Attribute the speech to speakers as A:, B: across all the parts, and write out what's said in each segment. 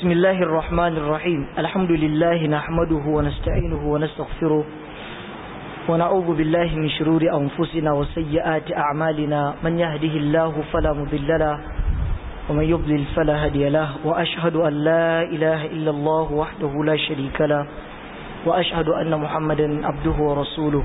A: بسم الله الرحمن الرحيم الحمد لله نحمده ونستعينه ونستغفره ونعوذ بالله من شرور أنفسنا وسيئات أعمالنا من يهده الله فلا مضل له ومن يضلل فلا هادي له وأشهد أن لا إله إلا الله وحده لا شريك له وأشهد أن محمدا عبده ورسوله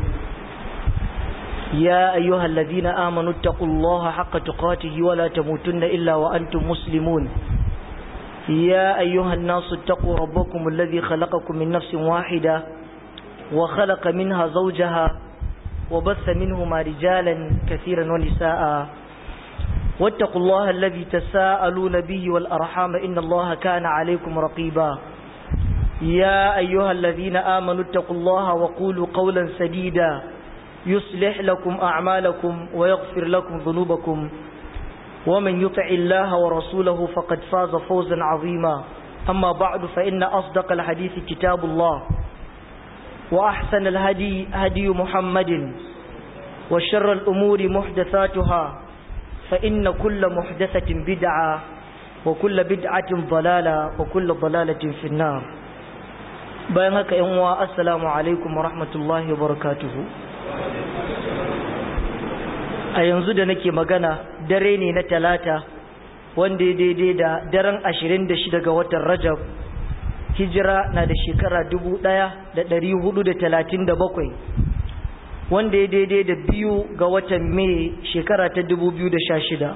A: يا أيها الذين آمنوا اتقوا الله حق تقاته ولا تموتن إلا وأنتم مسلمون يا أيها الناس اتقوا ربكم الذي خلقكم من نفس واحدة وخلق منها زوجها وبث منهما رجالا كثيرا ونساء واتقوا الله الذي تساءلون به والأرحام إن الله كان عليكم رقيبا يا أيها الذين آمنوا اتقوا الله وقولوا قولا سديدا يصلح لكم أعمالكم ويغفر لكم ذنوبكم ومن يطع الله ورسوله فقد فاز فوزا عظيما أما بعد فإن أصدق الحديث كتاب الله وأحسن الهدي هدي محمد وشر الأمور محدثاتها فإن كل محدثة بدعة وكل بدعة ضلالة وكل ضلالة في النار بينك يوم السلام عليكم ورحمة الله وبركاته a yanzu da nake magana dare ne na talata wanda ya daidai da daren ashirin da shida ga watan rajab hijira na da shekara dubu ɗaya da ɗari hudu da talatin da bakwai wanda ya daidai da biyu ga watan mai shekara ta dubu biyu da sha shida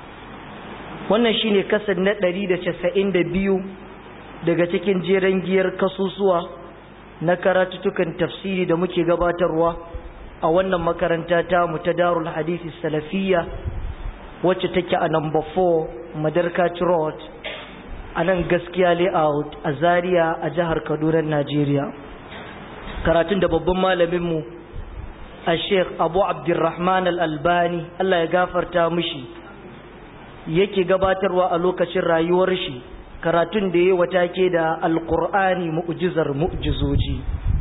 A: wannan shine kasar na ɗari da casa'in da biyu daga cikin jeren giyar kasusuwa na karatutukan tafsiri da muke gabatarwa a wannan makaranta ta mu ta darul hadisi salafiyya wacce take a number 4 madarkaci road a nan gaskiya layout a zaria a jihar kaduna najeriya karatun da babban malaminmu a sheikh abu abdurrahman al-albani allah ya gafarta mishi yake gabatarwa a lokacin rayuwar shi karatun da ya wata ke da alkur'ani mu'jizar mu'jizoji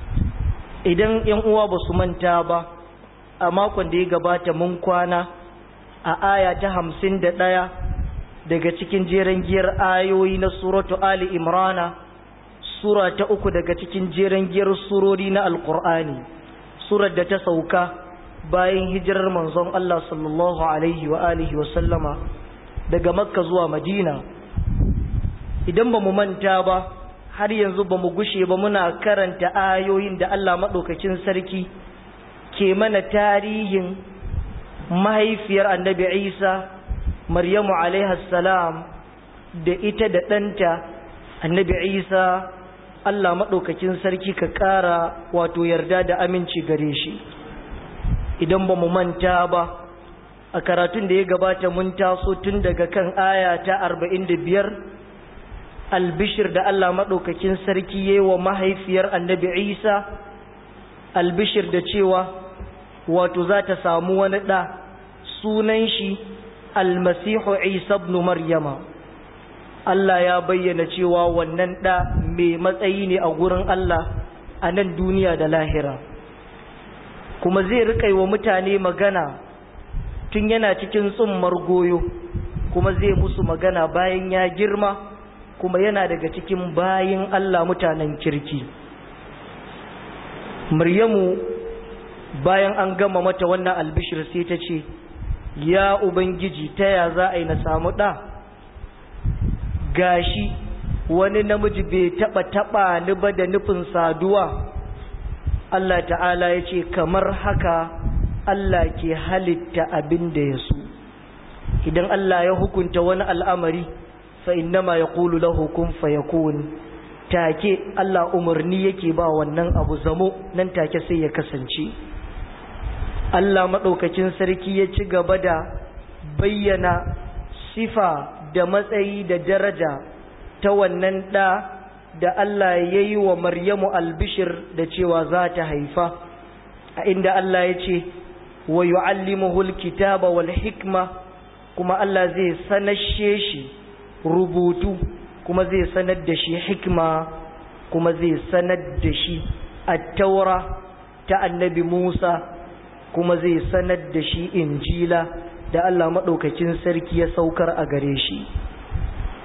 A: idan yan uwa ba su manta ba a makon da ya gabata mun kwana a aya ta hamsin da ɗaya daga cikin jeren giyar ayoyi na suratu ali imrana sura ta uku daga cikin jeren giyar surori na alkur'ani surar da ta sauka bayan hijirar manzon Allah sallallahu alaihi wa alihi wa sallama daga makka zuwa madina idan ba mu manta ba har yanzu ba mu gushe ba muna karanta ayoyin da Allah maɗaukakin sarki ke mana tarihin mahaifiyar annabi isa maryamu salam da ita da ɗanta annabi isa Allah maɗaukakin sarki ka ƙara wato yarda da aminci gare shi idan ba mu manta ba a karatun da ya gabata mun taso tun daga kan aya ta arba'in da biyar albishir da Allah maɗaukakin sarki yi wa mahaifiyar annabi Isa albishir da cewa wato za ta samu wani ɗa sunan shi almasihu Isa ibn Maryama Allah ya bayyana cewa wannan ɗa mai matsayi ne a gurin Allah a nan duniya da lahira kuma zai riƙa wa mutane magana tun yana cikin tsummar goyo kuma zai musu magana bayan ya girma kuma yana daga cikin bayin Allah mutanen kirki Maryamu bayan an gama mata wannan albishir sai ta ce ya ubangiji ta ya za a yi na samu ɗa gashi wani namiji bai taɓa taɓa ni ba da nufin saduwa Allah ta'ala ya ce kamar haka Allah ke halitta abin da ya so idan Allah ya hukunta wani al'amari فإنما يقول له كن فيكون take Allah umarni yake ba wannan abu zamo nan take sai ya kasance Allah maɗaukacin sarki ya ci gaba da bayyana sifa da matsayi da daraja ta wannan ɗa da Allah ya yi wa Maryamu albishir da cewa za ta haifa a inda Allah ya ce wa yu'allimuhul kitaba wal hikma kuma Allah zai sanashe shi rubutu kuma zai sanar da shi hikma kuma zai sanar da shi attaura ta annabi Musa kuma zai sanar da shi injila da Allah maɗaukakin sarki ya saukar a gare shi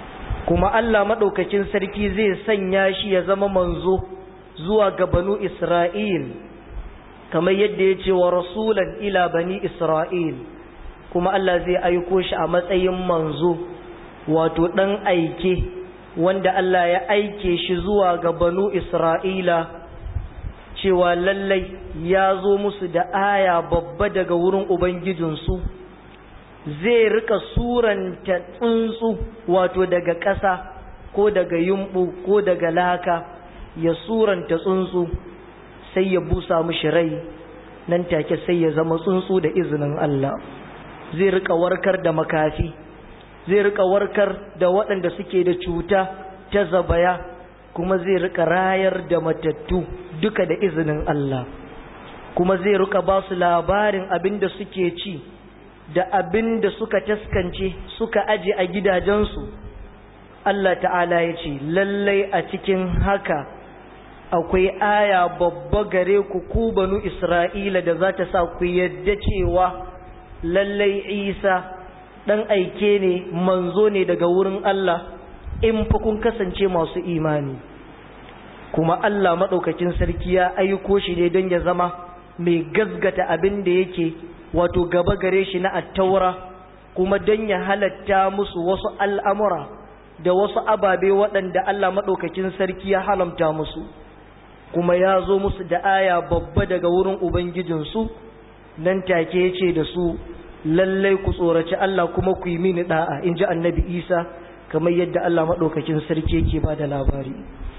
A: kuma Allah maɗaukakin sarki zai sanya shi ya zama manzo zuwa ga banu Isra'il kamar yadda ya ce wa rasulan ila bani Isra'il kuma Allah zai aiko shi a matsayin manzo wato ɗan aike wanda Allah ya aike shi zuwa ga banu Isra'ila cewa lallai ya zo musu da aya babba daga wurin Ubangijinsu zai rika suranta tsuntsu wato daga ƙasa ko daga yumɓu ko daga laka ya suranta tsuntsu sai ya busa mushi rai nan take sai ya zama tsuntsu da izinin Allah zai rika warkar da makafi zai rika warkar da waɗanda suke da cuta ta zabaya kuma zai rika rayar da matattu duka da izinin Allah kuma zai rika ba su labarin abin da suke ci da abin da suka taskance suka aje a gidajensu Allah ta'ala ya ce lallai a cikin haka akwai aya babba gare ku ku banu Isra'ila da za ta sa ku yadda cewa lallai Isa ɗan aike ne manzo ne daga wurin Allah in fa kun kasance masu imani kuma Allah maɗaukakin sarki ya aiko shi ne don ya zama mai gazgata abin da yake wato gaba gare shi na attaura kuma don ya halatta musu wasu al'amura da wasu ababe waɗanda Allah maɗaukakin sarki ya halamta musu kuma ya zo musu da aya babba daga wurin Ubangijinsu nan take ya ce da su lallai ku tsoraci Allah kuma ku yi mini ɗa'a in ji annabi Isa kamar yadda Allah maɗaukakin sarki yake ba da labari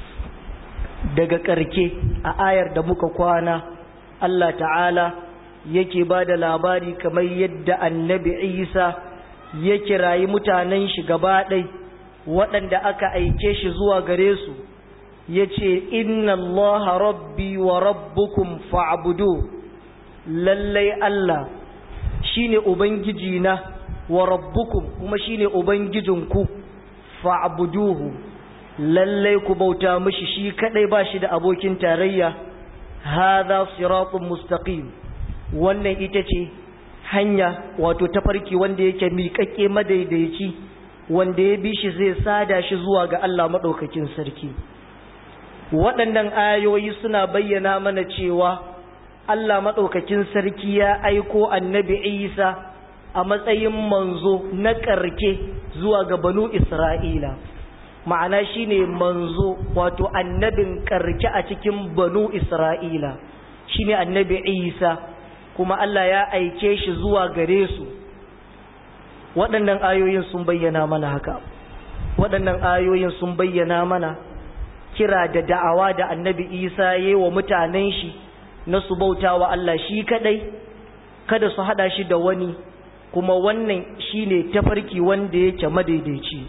A: daga ƙarke a ayar da muka kwana Allah ta'ala yake ba da labari kamar yadda annabi isa ya kirayi mutanen shi gaba ɗai waɗanda aka aike shi zuwa gare su ya ce inna allaha rabbi wa rabbukum fa'budu lallai Allah shine ubangiji na wa rabbukum kuma shine ubangijinku fa'buduhu lallai ku bauta mishi shi kadai ba shi da abokin tarayya hadha siratun mustaqim wannan ita ce hanya wato tafarki wanda yake miƙaƙƙe madaidaici wanda ya bi shi zai sada shi zuwa ga Allah maɗaukakin sarki waɗannan ayoyi suna bayyana mana cewa Allah maɗaukakin sarki ya aiko annabi Isa a matsayin manzo na ƙarke zuwa ga banu Isra'ila ma'ana shine manzo wato annabin ƙarke a cikin banu Isra'ila shine annabi Isa kuma Allah ya aike shi zuwa gare su waɗannan ayoyin sun bayyana mana haka waɗannan ayoyin sun bayyana mana kira da da'awa da annabi isa ya wa mutanen shi na su bauta wa Allah shi kadai kada su hada shi da wani kuma wannan shine tafarki wanda yake madaidaici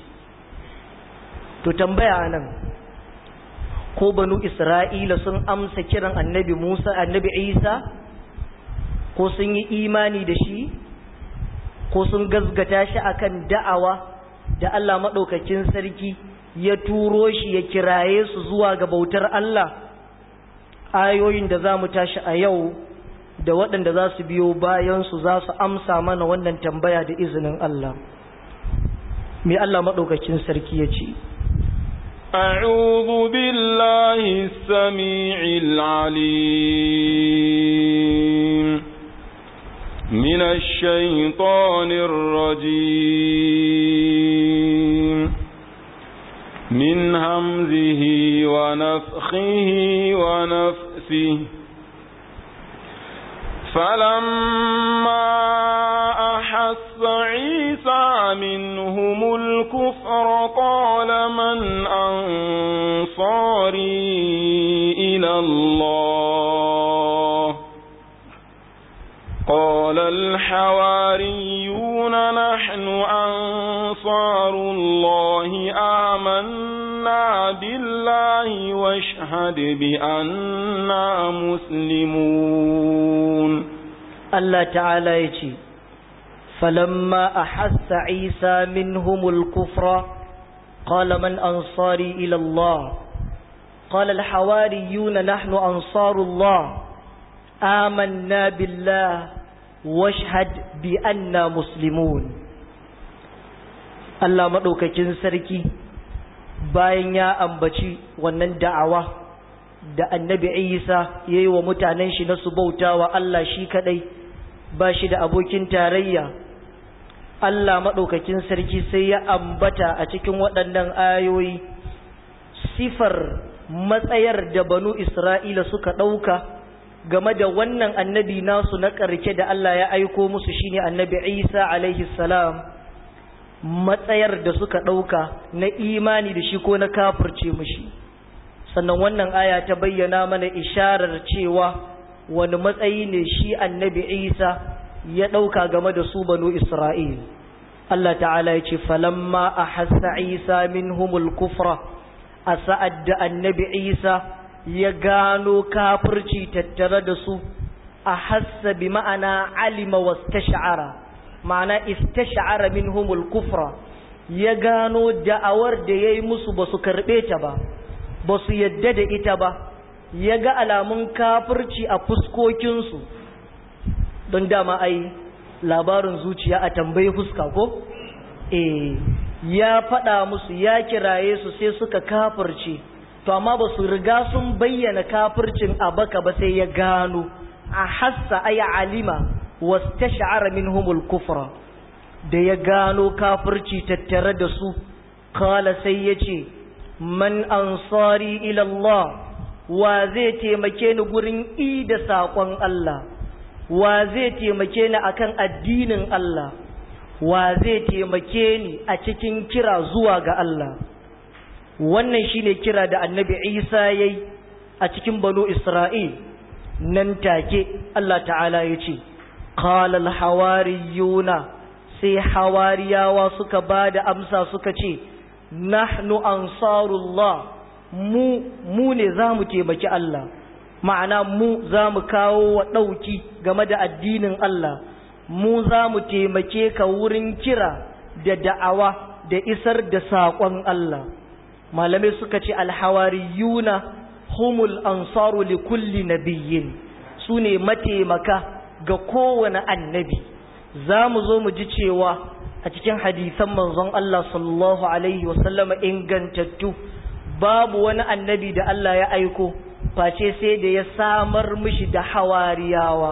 A: to tambaya nan ko banu isra'ila sun amsa kiran annabi musa annabi isa ko sun yi imani da shi ko sun gazgata shi akan da'awa da Allah maɗaukakin sarki ya turo shi ya kiraye su zuwa ga bautar Allah ayoyin da za mu tashi a yau da waɗanda za su biyo bayansu za su amsa mana wannan tambaya da izinin Allah mai Allah maɗaukakin sarki ya ce
B: أعوذ بالله السميع العليم من الشيطان الرجيم من همزه ونفخه ونفسه فلما أحس عيسى منهم الكفر قال من أنصاري إلى الله قال الحواريون نحن أنصار الله آمنا بالله واشهد بأننا مسلمون
A: الله تعالى يجي فلما أحس عيسى منهم الكفر قال من أنصاري إلى الله قال الحواريون نحن أنصار الله آمنا بالله washhad bi anna muslimun Allah madaukakin sarki bayan ya ambaci wannan da'awa da annabi isa ya yi wa mutanen shi na su bauta wa Allah shi kadai ba shi da abokin tarayya Allah maɗaukakin sarki sai ya ambata a cikin waɗannan ayoyi sifar matsayar da banu Isra'ila suka ɗauka game da wannan annabi nasu na ƙarke da Allah ya aiko musu shine annabi Isa alaihi salam matsayar da suka ɗauka na imani da shi ko na kafirce mushi sannan wannan aya ta bayyana mana isharar cewa wani matsayi ne shi annabi Isa ya ɗauka game da su banu Isra'il. Allah ta'ala ya ce, Falamma a hassa Isa min humul kufra, a sa'ad da annabi Isa ya gano kafirci tattare da su, a hassa bi ma'ana alima wasu sha'ara, ma'ana istasha'ara min humul kufra, ya gano da'awar da ya yi musu ba su karɓe ta ba, ba su yadda da ita ba, ya ga alamun kafirci a fuskokinsu. don dama ai labarin zuciya a tambayi fuska ko eh ya faɗa musu ya kiraye su sai suka kafirce to amma ba su riga sun bayyana kafircin a baka ba sai ya gano a hassa ay alima wastash'ara minhumul kufra da ya gano kafirci tattare da su kala sai yace man ansari ila Allah wa zai taimake ni gurin i da saƙon Allah wa zai taimake ni akan addinin Allah wa zai taimake ni a cikin kira zuwa ga Allah wannan shine kira da annabi Isa yayi a cikin banu Isra'il nan take Allah ta'ala ya ce qala al-hawariyuna sai hawariyawa suka bada amsa suka ce nahnu ansarullah mu mu ne zamu taimaki Allah ma'ana mu za mu kawo wa ɗauki game da addinin Allah mu za mu taimake ka wurin kira da da'awa da isar da saƙon Allah malamai suka ce alhawariyuna humul ansaru li kulli nabiyyin su ne mataimaka ga kowane annabi za mu zo mu ji cewa a cikin hadisan manzon Allah sallallahu alaihi wasallama ingantattu babu wani annabi da Allah ya aiko face sai da ya samar mishi da hawariyawa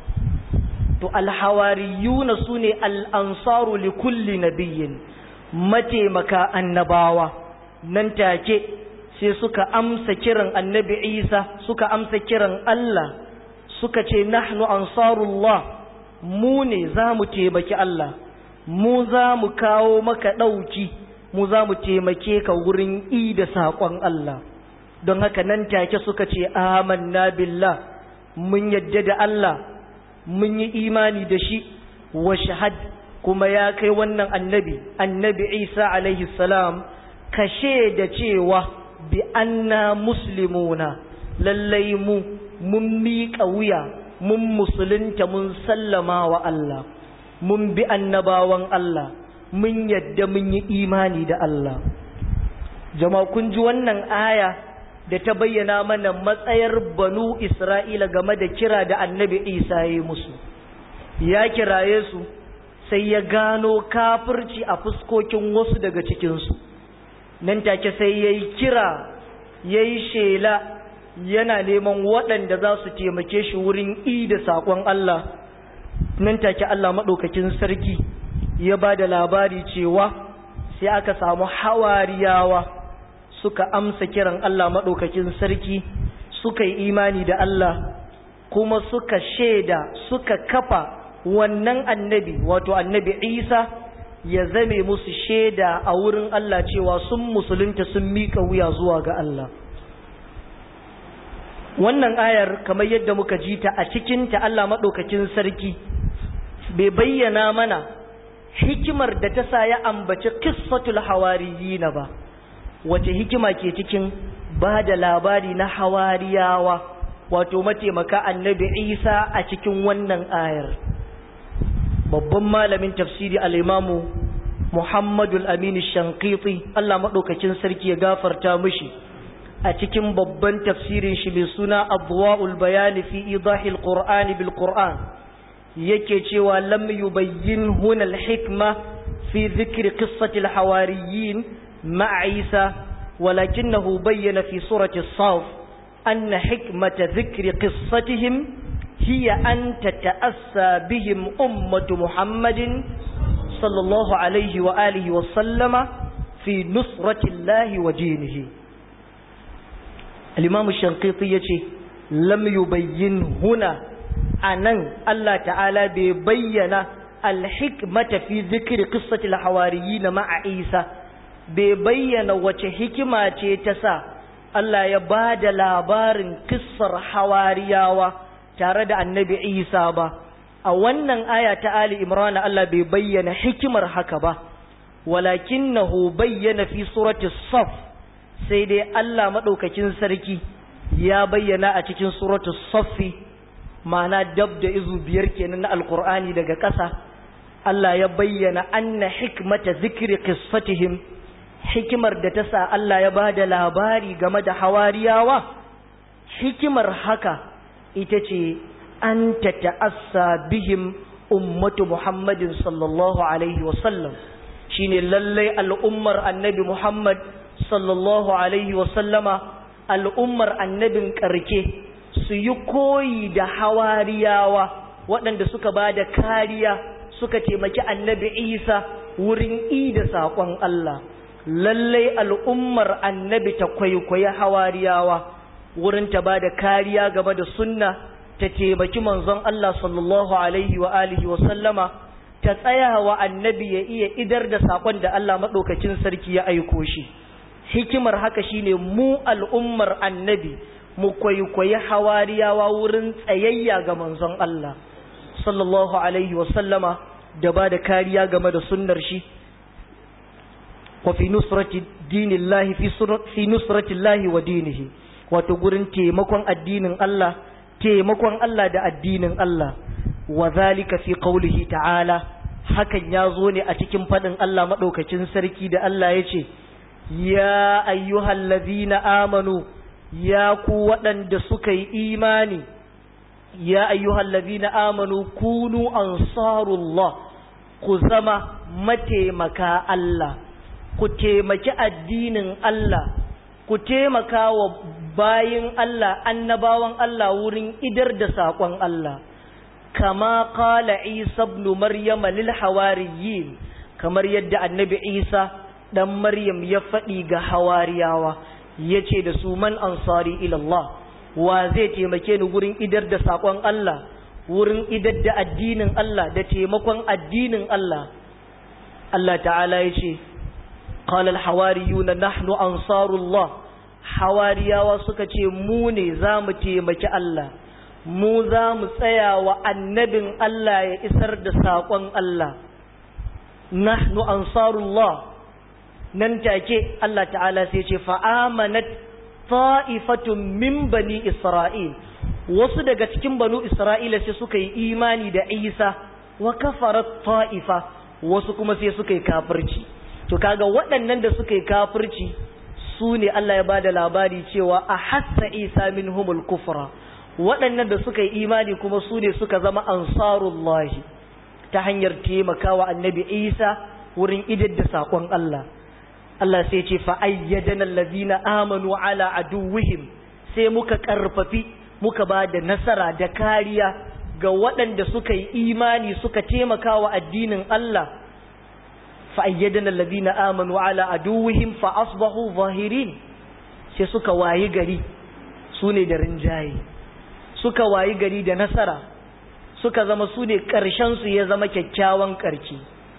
A: to alhawariyuna su ne al'ansaru li kulli nabiyyin mataimaka annabawa nan take sai suka amsa kiran annabi isa suka amsa kiran Allah suka ce nahnu ansarullah mu ne za mu taimaki Allah mu za mu kawo maka ɗauki mu za mu taimake ka wurin i da saƙon Allah don haka nan take suka ce amanna billah mun yadda da Allah mun yi imani da shi wa shahad kuma ya kai wannan annabi annabi Isa alaihi salam kashe da cewa bi anna muslimuna lallai mu mun miƙa wuya mun musulunta mun sallama wa Allah mun bi annabawan Allah mun yadda mun yi imani da Allah jama'a kun ji wannan aya da ta bayyana mana matsayar banu Isra'ila game da kira da annabi Isa ya yi musu ya kiraye su sai ya gano kafirci a fuskokin wasu daga cikinsu nan take sai ya yi kira ya yi shela yana neman waɗanda za su taimake shi wurin i da saƙon Allah nan take Allah maɗaukakin sarki ya ba da labari cewa sai aka samu hawariyawa suka amsa kiran Allah maɗaukakin sarki suka yi imani da Allah kuma suka shaida suka kafa wannan annabi wato annabi Isa ya zame musu shaida a wurin Allah cewa sun musulunta sun miƙa wuya zuwa ga Allah wannan ayar kamar yadda muka ji ta a cikinta Allah maɗaukakin sarki bai bayyana mana hikimar da ta sa ya ambaci qissatul hawariyina ba wace hikima ke cikin ba da labari na hawariyawa wato mataimaka annabi Isa a cikin wannan ayar babban malamin tafsiri al-imamu Muhammadu al-Amin Shankiti Allah maɗaukakin sarki ya gafarta mishi a cikin babban tafsirin shi mai suna Adwa'ul Bayani fi idahil Qur'ani bil Qur'an yake cewa lam yubayyin huna al-hikma fi dhikri qissati al-hawariyin ma'a Isa ولكنه بين في سورة الصاف أن حكمة ذكر قصتهم هي أن تتأسى بهم أمة محمد صلى الله عليه وآله وسلم في نصرة الله ودينه الإمام الشنقيطي يقول لم يبين هنا أن الله تعالى بيّن الحكمة في ذكر قصة الحواريين مع عيسى بيّن وجه حكمة تسا Allah ya ba da labarin kissar hawariyawa tare da annabi Isa ba, a wannan aya ta Ali Imran Allah bai bayyana hikimar haka ba, walakin na bayyana fi surati saf sai dai Allah maɗaukakin sarki ya bayyana a cikin suratu saffi ma'ana dab da izu biyar kenan na alkur'ani daga ƙasa Allah ya bayyana anna hikmata zikri qissatihim hikimar da ta sa Allah ya ba da labari game da hawariyawa hikimar haka ita ce an ta ta'assa bihim ummatu Muhammadin sallallahu alaihi wasallam shine lallai al'ummar annabi Muhammad sallallahu alaihi wasallama al'ummar annabin ƙarke su yi koyi da hawariyawa waɗanda suka ba da kariya suka taimaki annabi Isa wurin ida saƙon Allah lallai al'ummar annabi ta kwaikwayi hawariyawa wurin ta ba da kariya game da sunna ta taimaki manzon Allah sallallahu alaihi wa alihi wa sallama ta tsaya wa annabi ya iya idar da saƙon da Allah maɗaukacin sarki ya aiko shi hikimar haka shine mu al'ummar annabi mu kwaikwayi hawariyawa wurin tsayayya ga manzon Allah sallallahu alaihi wa sallama da ba da kariya game da sunnar shi وفي نصرة دين الله في, في نصرة الله ودينه وتقولن تيمكن الدين الله تيمكن الله دا الدين الله وذلك في قوله تعالى hakan ya zo ne a cikin faɗin Allah maɗaukacin sarki da Allah ya ce, Ya ayyuhal lazina amanu, ya ku waɗanda suka yi imani, ya ayyuhal lazina amanu kunu ansarullah, ku zama mataimaka Allah. ku taimaki addinin Allah, ku taimaka wa bayin Allah, annabawan Allah wurin idar da saƙon Allah, kama ƙala Isa ibn Maryam lil hawariyin kamar yadda annabi Isa ɗan Maryam ya faɗi ga hawariyawa, ya ce da su man ansari ilallah, wa zai taimake ni wurin idar da saƙon Allah, wurin idar da addinin Allah, da taimakon addinin Allah. Allah ta'ala ya ce, قال الحواريون نحن أنصار الله حواريا وسكتي موني زام تيمك الله mu za mu tsaya wa annabin Allah ya isar da saƙon Allah nahnu ansarullah nan take Allah ta'ala sai ce fa'amanat ta'ifatun min bani Isra'il wasu daga cikin banu Isra'ila sai suka yi imani da Isa wa kafarat ta'ifa wasu kuma sai suka yi kafirci to kaga waɗannan da suka yi kafirci su ne Allah ya bada labari cewa a hassa Isa minhumul kufra waɗannan da suka yi imani kuma su ne suka zama ansarullahi ta hanyar taimakawa annabi Isa wurin idar da saƙon Allah Allah sai ce fa ayyadana allazina amanu ala aduwwihim sai muka karfafi muka ba da nasara da kariya ga waɗanda suka yi imani suka taimakawa addinin Allah fa ayyadana allazina amanu ala aduwwihim fa asbahu zahirin sai suka wayi gari su ne da rinjaye suka wayi gari da nasara suka zama su ne su ya zama kyakkyawan ƙarshe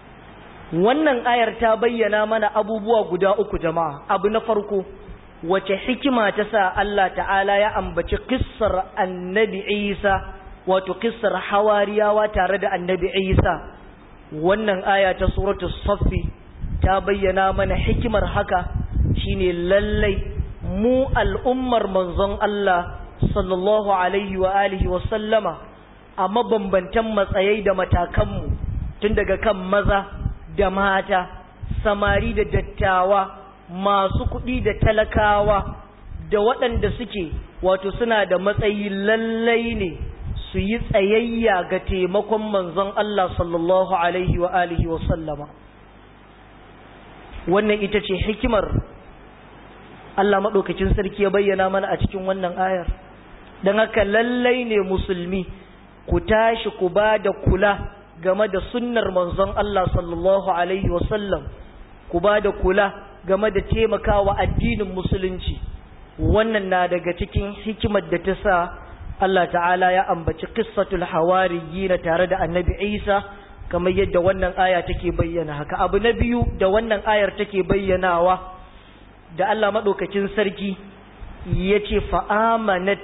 A: wannan ayar ta bayyana mana abubuwa guda uku jama'a abu na farko wace hikima ta sa Allah ta'ala ya ambaci kissar annabi Isa wato kissar hawariyawa tare da annabi Isa wannan aya ta suratu saffi ta bayyana mana hikimar haka shine lallai mu al'ummar manzon Allah sallallahu alaihi wa alihi wa sallama a mabambantan matsayai da matakanmu tun daga kan maza da mata samari da dattawa masu kuɗi da talakawa da waɗanda suke wato suna da matsayi lallai ne su yi tsayayya ga taimakon manzon Allah sallallahu alaihi wa alihi wa sallama wannan ita ce hikimar Allah maɗaukacin sarki ya bayyana mana a cikin wannan ayar don haka lallai ne musulmi ku tashi ku ba da kula game da sunnar manzon Allah sallallahu alaihi wasallam ku ba da kula game da taimakawa addinin musulunci wannan na daga cikin hikimar da ta sa Allah ta'ala ya ambaci qissatul hawariyyin tare da annabi Isa kamar yadda wannan aya take bayyana haka abu na biyu da wannan ayar take bayyanawa da Allah madaukakin sarki yace fa'amanat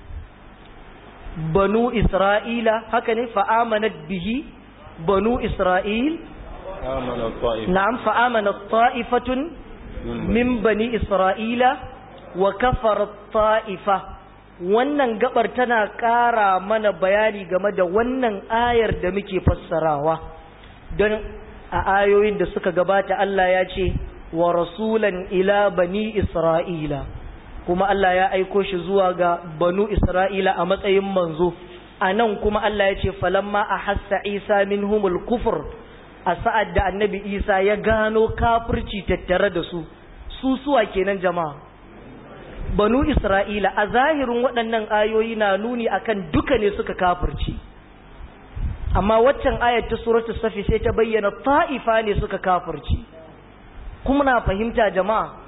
A: banu isra'ila haka ne fa'amanat bihi banu isra'il na'am fa'amanat ta'ifatun min bani isra'ila wa kafarat ta'ifa wannan gabar tana ƙara mana bayani game da wannan ayar da muke fassarawa don a ayoyin da suka gabata Allah ya ce wa rasulan ila bani isra'ila kuma Allah ya aiko shi zuwa ga banu isra'ila a matsayin manzo a nan kuma Allah ya ce falamma a hassa isa min humul kufur a sa'ad da annabi isa ya gano kafirci tattare da su su suwa kenan jama'a banu isra'ila a zahirin waɗannan ayoyi na nuni akan duka ne suka kafirci amma waccan ayat ta suratu safi sai ta bayyana ta'ifa ne suka kafirci kuma na fahimta jama'a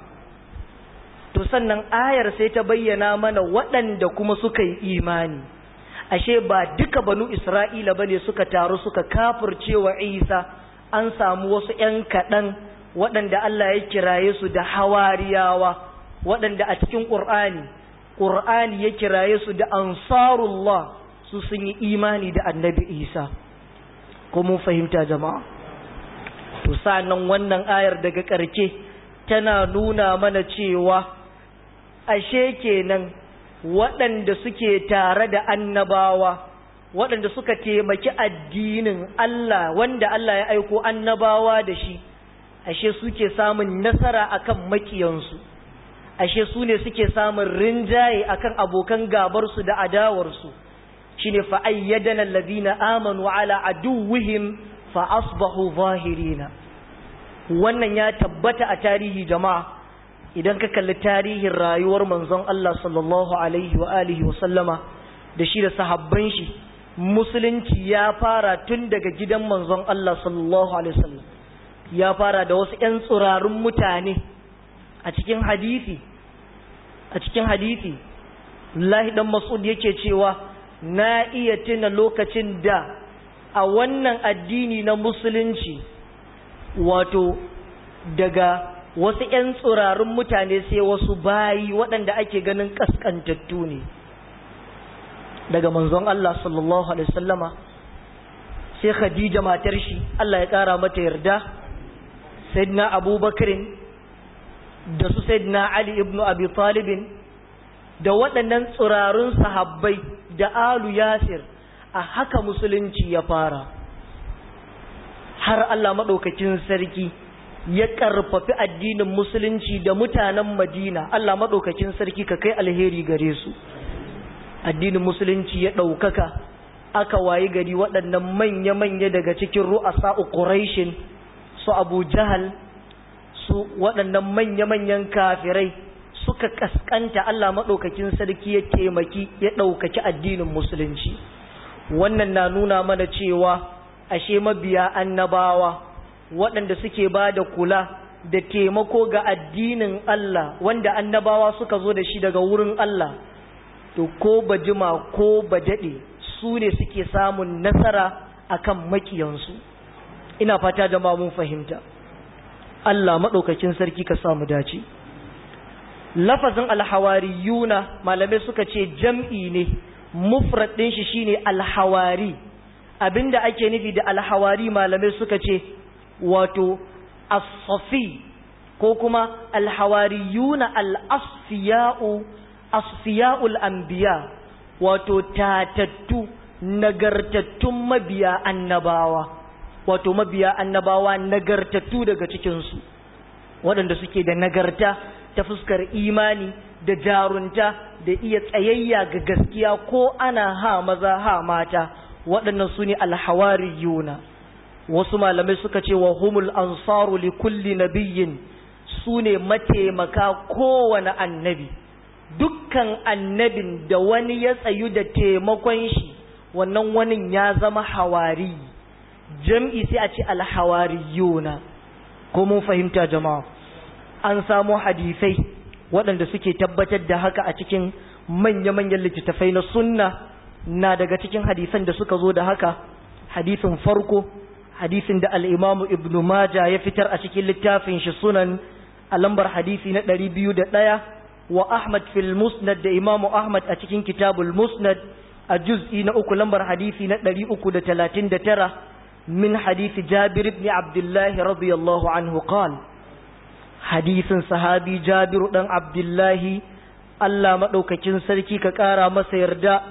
A: to sannan ayar sai ta bayyana mana waɗanda kuma suka yi imani ashe ba duka banu isra'ila bane suka taru suka kafirce wa isa an samu wasu ‘yan kaɗan waɗanda Allah ya kiraye su da hawariyawa waɗanda a cikin ƙur'ani ƙur'ani ya kiraye su da ansarullah su sun yi imani da annabi isa ko mun fahimta jama'a to sa'annan wannan ayar daga ƙarke tana nuna mana cewa ashe kenan waɗanda suke tare da annabawa waɗanda suka taimaki addinin Allah wanda Allah ya aiko annabawa da shi ashe suke samun nasara akan makiyansu ashe su ne suke samun rinjaye akan abokan gabarsu da adawarsu shine fa ayyadana alladhina amanu ala aduwwihim fa asbahu zahirina wannan ya tabbata a tarihi jama'a idan ka kalli tarihin rayuwar manzon Allah sallallahu alaihi wa alihi wa sallama da shi da sahabban shi musulunci ya fara tun daga gidan manzon Allah sallallahu alaihi wasallam ya fara da wasu ƴan tsirarun mutane a cikin hadisi a cikin hadisi Abdullahi dan Mas'ud yake cewa na iya tuna lokacin da a wannan addini na musulunci wato daga wasu ‘yan tsirarun mutane sai wasu bayi waɗanda ake ganin ƙasƙantattu ne daga manzon Allah sallallahu Alaihi wasallama sai Khadija matar shi Allah ya ƙara mata yarda Sayyidina Abubakarin da su Sayyidina Ali ibn Abi Talibin da waɗannan tsirarun sahabbai da Alu Yasir a haka musulunci ya fara har Allah maɗaukakin sarki ya ƙarfafi addinin musulunci da mutanen madina Allah maɗaukakin sarki ka kai alheri gare su addinin musulunci ya ɗaukaka aka wayi gari waɗannan manya-manya daga cikin ru'asa'u ƙuraishin su abu jahal su waɗannan manya-manyan kafirai suka kaskanta Allah maɗaukakin sarki ya taimaki ya ɗaukaki addinin musulunci wannan na nuna mana cewa ashe mabiya annabawa waɗanda suke ba da kula da taimako ga addinin Allah wanda annabawa suka zo da shi daga wurin Allah to ko ba jima ko ba daɗe su ne suke samun nasara akan makiyansu ina fata jama'a mun fahimta Allah maɗaukakin sarki ka samu dace lafazin alhawariyuna malamai suka ce jam'i ne mufrad ɗin shi shine alhawari abinda ake nufi da alhawari malamai suka ce wato as-safi ko kuma alhawariyuna al-asfiya'u asfiya'ul anbiya wato tatattu nagartattun mabiya annabawa wato mabiya annabawa nagartattu daga cikinsu waɗanda suke da nagarta ta fuskar imani da jarunta da iya tsayayya ga gaskiya ko ana ha maza ha mata waɗannan su ne alhawariyuna wasu malamai suka ce wa humul ansaru li kulli nabiyyin su su ne mataimaka kowane annabi dukkan annabin da wani ya tsayu da taimakon shi wannan wani ya zama hawari jam'i sai a ce alhawariyuna ko mun fahimta jama'a an samu hadisai waɗanda suke tabbatar da haka a cikin manya-manyan littattafai na sunna na daga cikin hadisan da suka zo da haka hadisin farko hadisin da al'imamu ibn Maja ya fitar a cikin littafin shi sunan a lambar hadisi na ɗari biyu da ɗaya wa Ahmad fil Musnad da imamu Ahmad a cikin kitabul Musnad a juz'i na uku lambar hadisi na ɗari uku da talatin da tara min hadisi Jabir ibn Abdullahi radiyallahu anhu qal hadisin sahabi Jabiru ɗan Abdullahi Allah maɗaukakin sarki ka ƙara masa yarda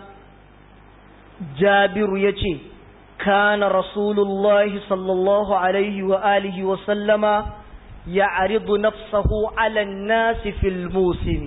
A: Jabiru ya ce كان رسول الله صلى الله عليه وآله وسلم يعرض نفسه على الناس في الموسم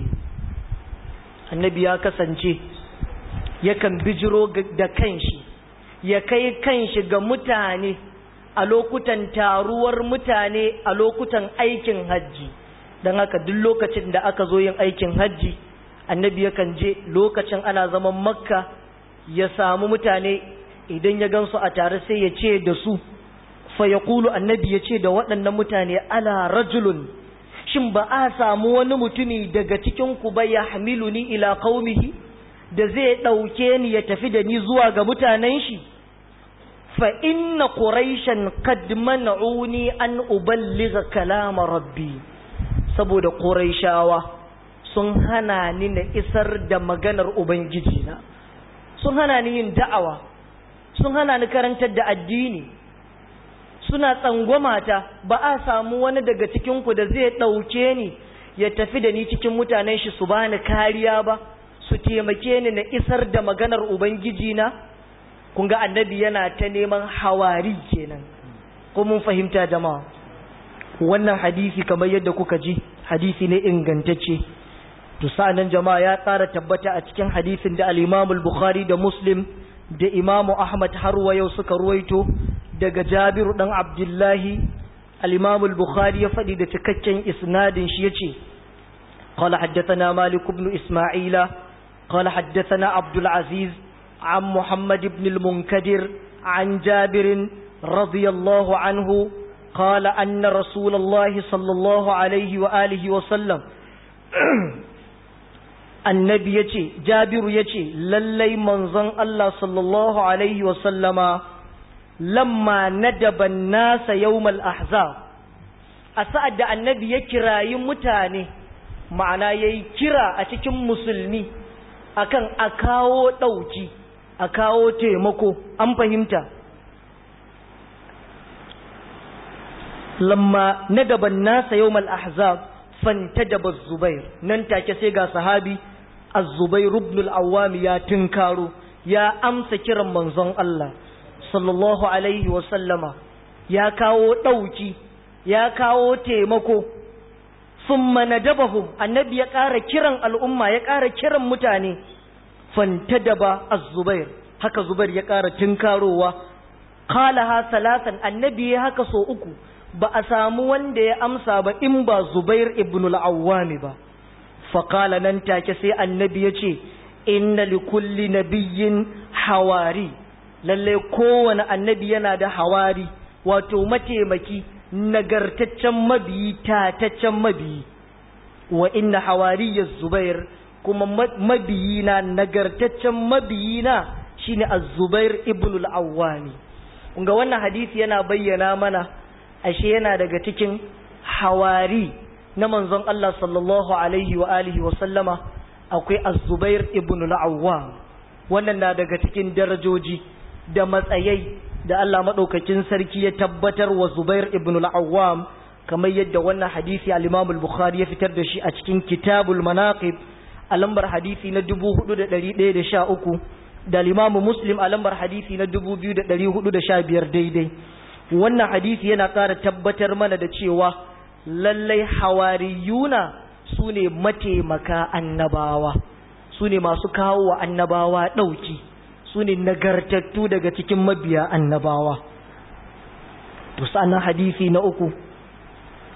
A: النبي ya kasance yakan bijiro da kanshi ya kai kanshi ga mutane a lokutan taruwar mutane a lokutan aikin hajji don haka duk lokacin da aka zo yin aikin hajji annabi yakan je lokacin ana zaman makka ya samu mutane idan ya gansu a tare sai ya ce da su fa ya kulu annabi ya ce da waɗannan mutane ala rajulun shin ba a samu wani mutumi daga cikinku ba ya hamilu ni ila qaumihi da zai ɗauke ni ya tafi da ni zuwa ga mutanen shi fa inna quraishan qad man'uni an uballigha kalama rabbi saboda quraishawa sun hana ni na isar da maganar ubangiji na sun hana ni yin da'awa sun hana ni karantar da addini suna tsangwamata ba a samu wani daga cikinku da zai ɗauke ni ya tafi da ni cikin mutanen shi su bani kariya ba su taimake ni na isar da maganar ubangiji na kun ga annabi yana ta neman hawari kenan ko mun fahimta jama'a wannan hadisi kamar yadda kuka ji hadisi ne ingantacce to sa'annan jama'a ya tsara tabbata a cikin hadisin da al-Imam al-Bukhari da Muslim da imamu Ahmad har wa yau suka ruwaito daga Jabiru dan Abdullahi al-Imam al-Bukhari ya faɗi da cikakken isnadin shi yace qala haddathana Malik ibn Isma'ila qala haddathana Abdul Aziz an Muhammad ibn al-Munkadir an Jabir radiyallahu anhu قال أن رسول الله صلى الله عليه وآله وسلم annabi ya ce jabiru ya ce lallai manzon Allah sallallahu Alaihi wasallama lamma nadaban nasa yawmal ahzab a sa'ad da annabi ya kirayi mutane ma'ana ya yi kira a cikin musulmi akan a kawo ɗauki a kawo taimako an fahimta lamma nadaban nasa yawmal ahzab fantadaba zubair nan take sai ga sahabi az-zubair ibn al-awwam ya tinkaro ya amsa kiran manzon Allah sallallahu alaihi wa sallama ya kawo dauki ya kawo taimako thumma nadabahum annabi ya ƙara kiran al'umma ya ƙara kiran mutane fantadaba az-zubair haka zubair ya ƙara tinkarowa qalaha salatan annabi ya haka so uku ba a samu wanda ya amsa ba in ba Zubair ibn al-Awwam ba faqala nan take sai annabi ya ce inna li kulli nabiyyin hawari lalle kowane annabi yana da hawari wato mataimaki nagartaccen mabiyi tataccen mabiyi wa inna hawariyya Zubair kuma mabiyina nagartaccen mabiyina shine az-Zubair ibn al-Awwam ga wannan hadisi yana bayyana mana ashe yana daga cikin hawari na manzon Allah sallallahu alaihi wa alihi wa sallama akwai Az-Zubair ibn al-Awwam wannan na daga cikin darajoji da matsayai da Allah madaukakin sarki ya tabbatar wa Zubair ibn al-Awwam kamar yadda wannan hadisi al-Imam al-Bukhari ya fitar da shi a cikin Kitabul Manaqib a lambar hadisi na 4113 da al-Imam Muslim a lambar hadisi na 2415 daidai wannan hadisi yana ƙara tabbatar mana da cewa lallai hawariyuna su ne mataimaka annabawa su ne masu kawo wa annabawa ɗauki su ne nagartattu daga cikin mabiya annabawa to sannan hadisi na uku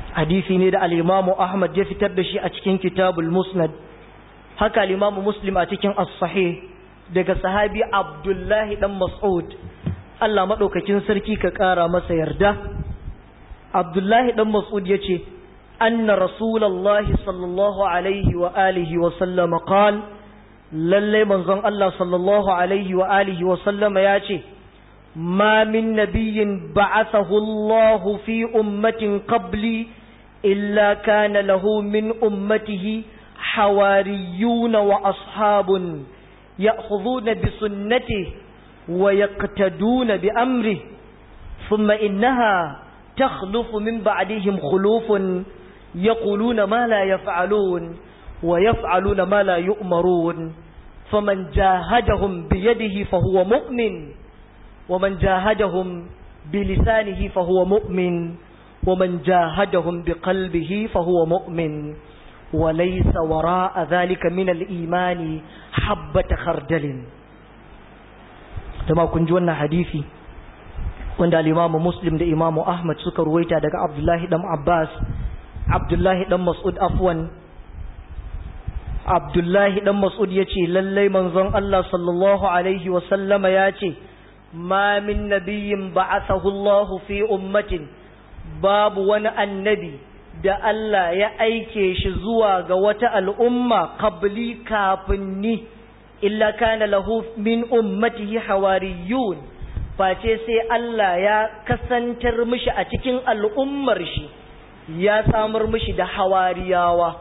A: hadisi ne da al-imamu ahmad ya fitar da shi a cikin kitabul musnad haka al-imamu muslim a cikin as-sahih daga sahabi abdullahi dan mas'ud Allah madaukakin sarki ka kara masa yarda abdullahi dan mas'ud yace anna rasulullahi sallallahu alaihi wa alihi wa sallama qala lalle manzon Allah sallallahu alaihi wa alihi wa sallama yace ما من نبي بعثه الله في أمة قبلي إلا كان له من أمته حواريون وأصحاب يأخذون بسنته ويقتدون بأمره ثم إنها تخلف من بعدهم خلوف يقولون ما لا يفعلون ويفعلون ما لا يؤمرون فمن جاهدهم بيده فهو مؤمن ومن جاهدهم بلسانه فهو مؤمن ومن جاهدهم بقلبه فهو مؤمن وليس وراء ذلك من الإيمان حبة خردل تما كنجونا حديثي wanda al-Imam Muslim da Imam Ahmad suka ruwaita daga Abdullahi dan Abbas Abdullahi dan Mas'ud afwan Abdullahi dan Mas'ud yace lallai manzon Allah sallallahu alaihi wa sallama yace ma min nabiyyin ba'athahu Allah fi ummatin babu wani annabi da Allah ya aike shi zuwa ga wata al'umma qabli kafin ni illa kana lahu min ummatihi hawariyun face sai Allah ya kasantar mishi a cikin al'ummar shi ya samar mishi da hawariyawa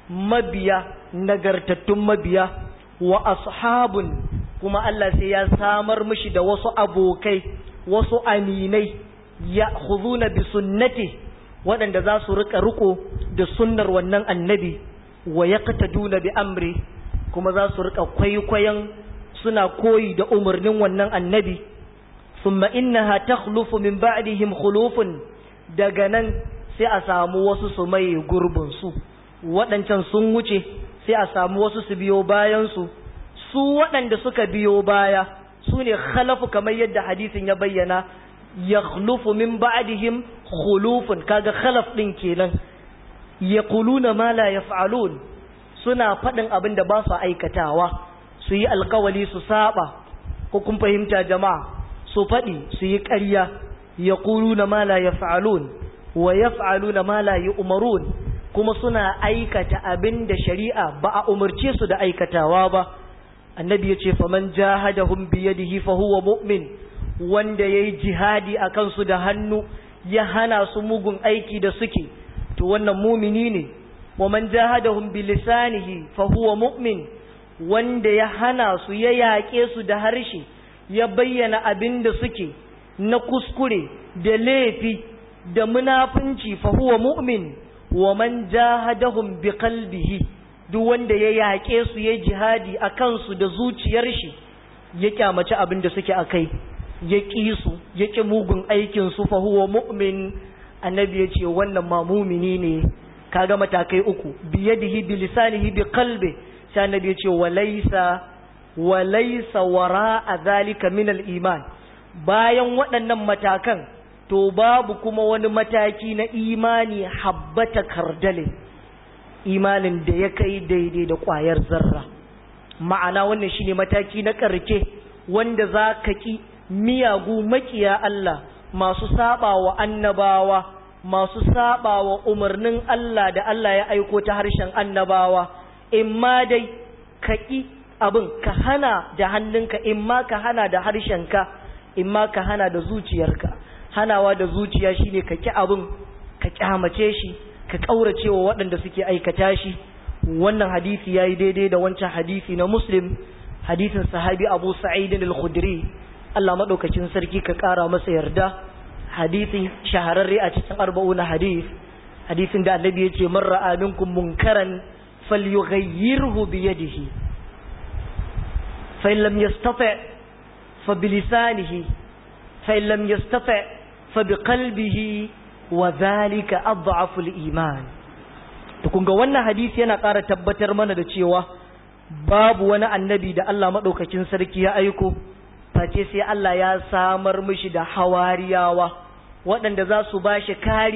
A: mabiya nagartattun mabiya wa ashabun kuma Allah sai ya samar mishi da wasu abokai wasu aminai ya khuzuna bi sunnati waɗanda za su rika riko da sunnar wannan annabi wa yaqtaduna bi amri kuma za su rika kwaikwayon suna koyi da umarnin wannan annabi thumma innaha takhlufu min ba'dihim khulufun daga nan sai a samu wasu su mai gurbin su waɗancan sun wuce sai a samu wasu su biyo bayan su su waɗanda suka biyo baya su ne khalafu kamar yadda hadisin ya bayyana ya khulufu min ba'dihim khulufun kaga khalaf din kenan yaquluna ma la yaf'alun suna faɗin abin da ba su aikatawa su yi alkawali su saba ko kun fahimta jama'a su faɗi su yi ƙarya yaquluna ma la yaf'alun wa yaf'aluna ma la yu'marun kuma suna aikata abin da shari'a ba a umarce su da aikatawa ba annabi ya ce faman jahadahum biyadihi fa huwa mu'min wanda yayi jihadi akan su da hannu ya hana su mugun aiki da suke to wannan mumini ne waman jahadahum bilisanihi fa huwa mu'min wanda ya hana su ya yaƙe su da harshe ya bayyana abin da suke na kuskure da laifi da munafunci fa huwa mu'min waman jahadahum biqalbihi duk wanda ya yaƙe su ya jihadi a kansu da zuciyar shi ya kyamaci abin da suke a kai ya ƙi su ya ƙi mugun aikin su fa huwa mu'min annabi ya ce wannan ma mumini ne kaga matakai uku biyadihi bi lisanihi bi qalbi sai annabi ya ce walaysa walaysa wara'a zalika min al-iman bayan waɗannan matakan to babu kuma wani mataki na imani habbata kardale imanin da ya kai daidai da ƙwayar zarra ma'ana wannan shine mataki na ƙarke wanda za ka ƙi miyagu makiya Allah masu saba wa annabawa masu saba wa umarnin Allah da Allah ya aiko ta harshen annabawa imma dai ka ƙi abin ka hana da hannunka imma ka hana da harshenka imma ka hana da zuciyarka hanawa da zuciya shine ka ƙi abin ka ƙyamace shi ka ƙaurace wa waɗanda suke aikata shi wannan hadisi ya yi daidai da wancan hadisi na muslim hadisin sahabi abu sa'idin al-khudri Allah maɗaukacin sarki ka ƙara masa yarda hadisi shahararre a cikin arba'u na hadis hadisin da annabi ya ce man ra'a minkum munkaran falyughayyirhu bi yadihi fa in lam yastati fa bi lisanihi fa in lam yastati fa bi qalbihi wa dhalika adhafu al-iman to kun ga wannan hadisi yana ƙara tabbatar mana da cewa babu wani annabi da Allah maɗaukakin sarki ya aiko face sai Allah ya samar mishi da hawariyawa waɗanda za su ba shi kariya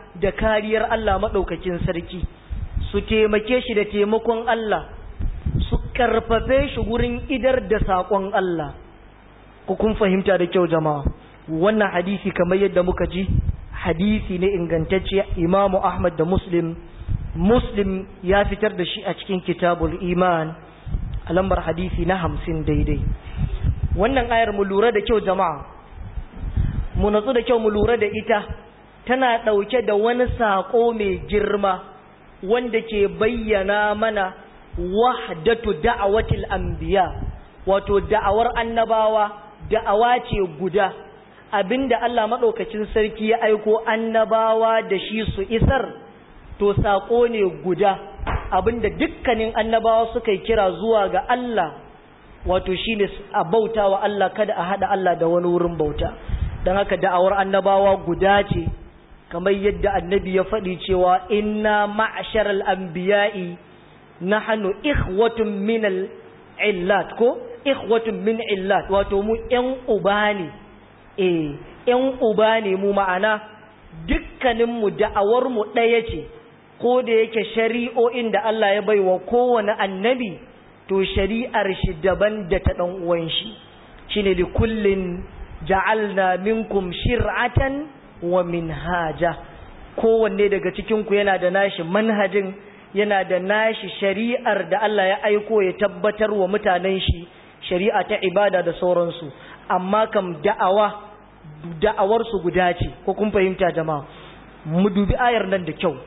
A: da kariyar Allah maɗaukakin sarki su taimake shi da taimakon Allah su karfafe shi gurin idar da saƙon Allah ku kun fahimta da kyau jama'a wannan hadisi kamar yadda muka ji hadisi ne ingantacce imamu Ahmad da Muslim Muslim ya fitar da shi a cikin kitabul iman a lambar hadisi na hamsin daidai wannan ayar mu lura da kyau jama'a mu natsu da kyau mu lura da ita tana ɗauke da wani saƙo mai girma wanda ke bayyana mana wahdatu da'awatil anbiya wato da'awar annabawa da'awa ce guda abinda Allah maɗaukacin sarki ya aiko annabawa da shi su isar to saƙo ne guda abinda dukkanin annabawa suka yi kira zuwa ga Allah wato shine a bauta wa Allah kada a haɗa Allah da wani wurin bauta don haka da'awar annabawa guda ce kamar yadda annabi ya faɗi cewa inna ma'asharal anbiya'i nahnu ikhwatun min illat ko ikhwatun min illat wato mu ƴan uba ne eh ƴan uba ne mu ma'ana dukkanin mu da'awar mu ɗaya ce ko da yake shari'o'in da Allah ya baiwa kowane annabi to shari'ar shi daban da ta dan uwan shi shine li kullin ja'alna minkum shir'atan wa minhaja kowanne daga cikin ku yana da nashi manhajin yana da nashi shari'ar da Allah ya aiko ya tabbatar wa mutanen shi shari'a ta ibada da sauransu amma kam da'awa da'awar su guda ce ko kun fahimta jama'a mu dubi ayar nan da kyau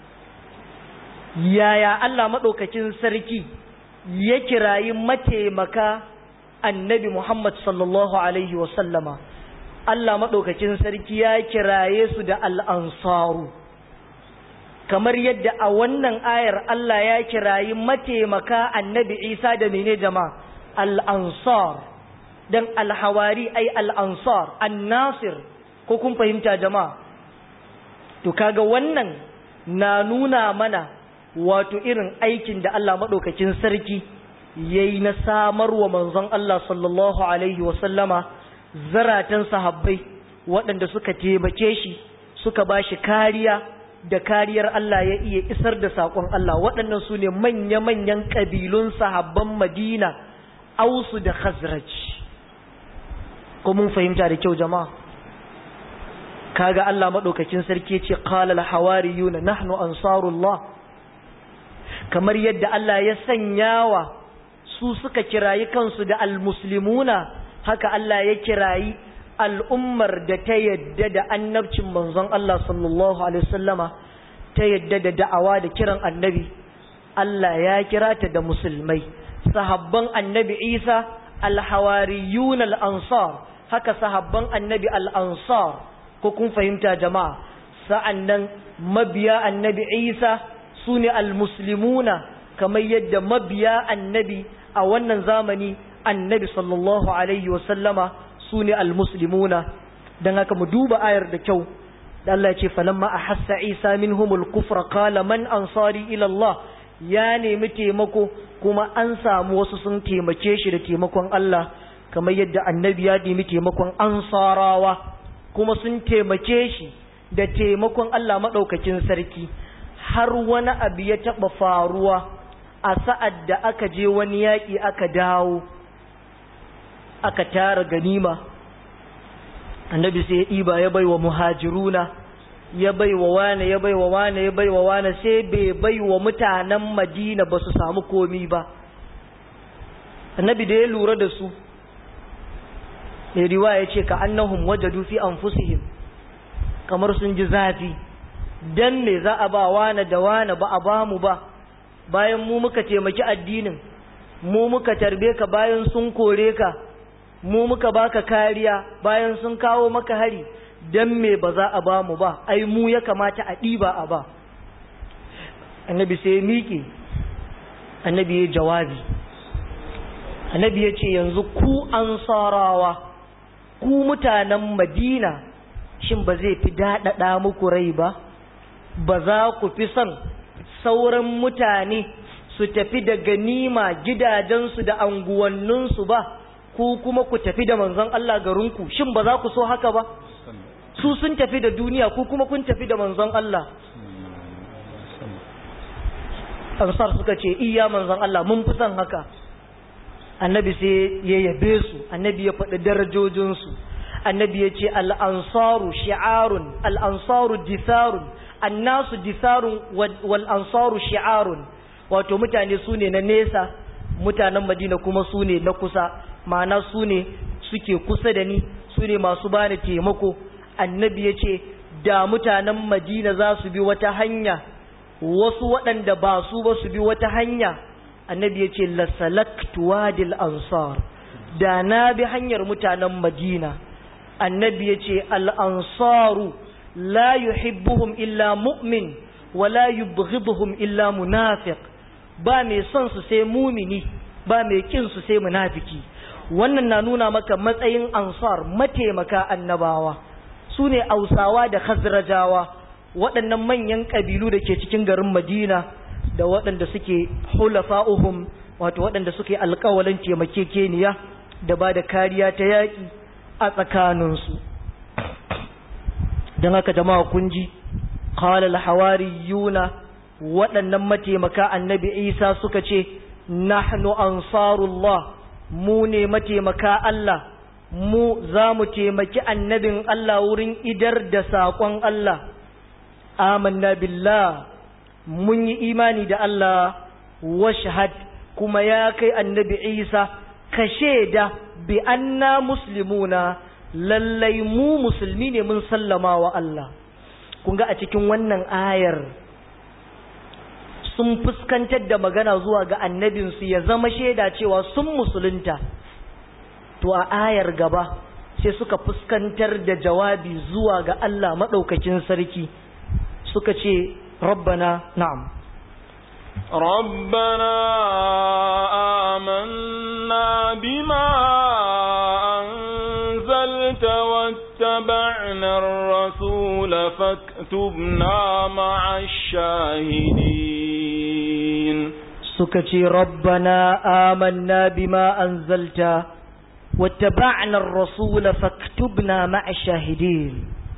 A: yaya Allah madaukakin sarki ya kirayi mataimaka annabi Muhammad sallallahu alaihi wa sallama Allah madaukakin sarki ya kiraye su da al-ansaru kamar yadda a wannan ayar Allah ya kirayi mataimaka annabi Isa da mene jama'a al-ansar dan al-hawari ay al-ansar an-nasir ko kun fahimta jama'a to kaga wannan na nuna mana wato irin aikin da Allah madaukakin sarki yayi na samarwa manzon Allah sallallahu alaihi wa sallama zaratan sahabbai waɗanda suka taimake shi suka bashi kariya da kariyar Allah ya iya isar da saƙon Allah waɗannan su ne manya-manyan ƙabilun sahabban Madina ausu da Khazraj ko mun fahimta da kyau jama'a kaga Allah maɗaukakin sarki ce qala al-hawariyuna nahnu ansarullah kamar yadda Allah ya sanyawa su suka kirayi kansu da al-muslimuna haka Allah ya kirayi al'ummar da ta yadda da annabcin manzon Allah sallallahu Alaihi wasallama ta yadda da da'awa da kiran annabi Allah ya kira ta da musulmai sahabban annabi Isa alhawariyun al'ansar haka sahabban annabi al'ansar ko kun fahimta jama'a sa'an nan mabiya annabi Isa su ne al-muslimuna kamar yadda mabiya annabi a wannan zamani annabi sallallahu Alaihi wasallama su ne almuslimuna don haka mu duba ayar da kyau da Allah ya ce falamma a hassa isa min humul kufra kala man ansari ilallah ya nemi taimako kuma an samu wasu sun taimake shi da taimakon Allah kamar yadda annabi ya nemi taimakon ansarawa kuma sun taimake shi da taimakon Allah maɗaukakin sarki har wani abu ya taɓa faruwa a sa'ad da aka je wani yaƙi aka dawo aka tara ganima annabi sai ya ɗiba ya bai wa muhajiruna ya bai wa wane ya bai wa wane ya bai wa wane sai bai bai wa mutanen madina ba su samu komi ba annabi da ya lura da su mai riwaya ya ce ka annahum wajadu fi anfusihim kamar sun ji zafi dan me za a ba wane da wane ba a ba mu ba bayan mu muka taimaki addinin mu muka tarbe ka bayan sun kore ka mu muka baka kariya bayan sun kawo maka hari dan me ba za a ba mu ba ai mu ya kamata a ɗiba a ba annabi sai ya miƙe annabi ya jawabi annabi ya ce yanzu ku ansarawa ku mutanen madina shin ba zai fi daɗaɗa muku rai ba ba za ku fi son sauran mutane su tafi da ganima gidajensu da anguwanninsu ba ku kuma ku tafi da manzon Allah garinku shin ba za ku so haka ba su sun tafi da duniya ku kuma kun tafi da manzon Allah ansar suka ce iya manzon Allah mun fi son haka annabi sai ya yabe su annabi ya faɗi darajojinsu annabi ya ce al'ansaru shi'arun al'ansaru disarun annasu disarun wal ansaru shi'arun wato mutane su ne na nesa mutanen madina kuma su ne na kusa ma'ana su ne suke kusa da ni su ne masu bani taimako annabi ya ce da mutanen madina za su bi wata hanya wasu waɗanda ba su ba su bi wata hanya annabi ya ce lasalaktu wadil ansar da na bi hanyar mutanen madina annabi ya ce al'ansaru la yuhibbuhum illa mu'min wa la yubghiduhum illa munafiq ba mai son su sai mumini ba mai kin su sai munafiki wannan na nuna maka matsayin ansar mataimaka annabawa su ne ausawa da khazrajawa waɗannan manyan ƙabilu da ke cikin garin madina da waɗanda suke hulafa'uhum wato waɗanda suke alƙawalin taimakekeniya da ba da kariya ta yaƙi a tsakaninsu don haka jama'a kun ji qala al-hawariyuna waɗannan mataimaka annabi Isa suka ce nahnu ansarullah mu ne mataimaka Allah mu za mu taimaki annabin Allah wurin idar da saƙon Allah amanna billah mun yi imani da Allah washhad kuma ya kai annabi Isa ka shaida bi anna muslimuna lallai mu musulmi ne mun sallama wa Allah kun ga a cikin wannan ayar sun fuskantar da magana zuwa ga annabinsu ya zama shaida cewa sun musulunta to a ayar gaba sai suka fuskantar da jawabi zuwa ga Allah maɗaukakin sarki suka ce rabbana na'am
B: ربنا آمنا بما أنزلت واتبعنا الرسول فاكتبنا مع الشاهدين
A: سكتي ربنا آمنا بما أنزلت واتبعنا الرسول فاكتبنا مع الشاهدين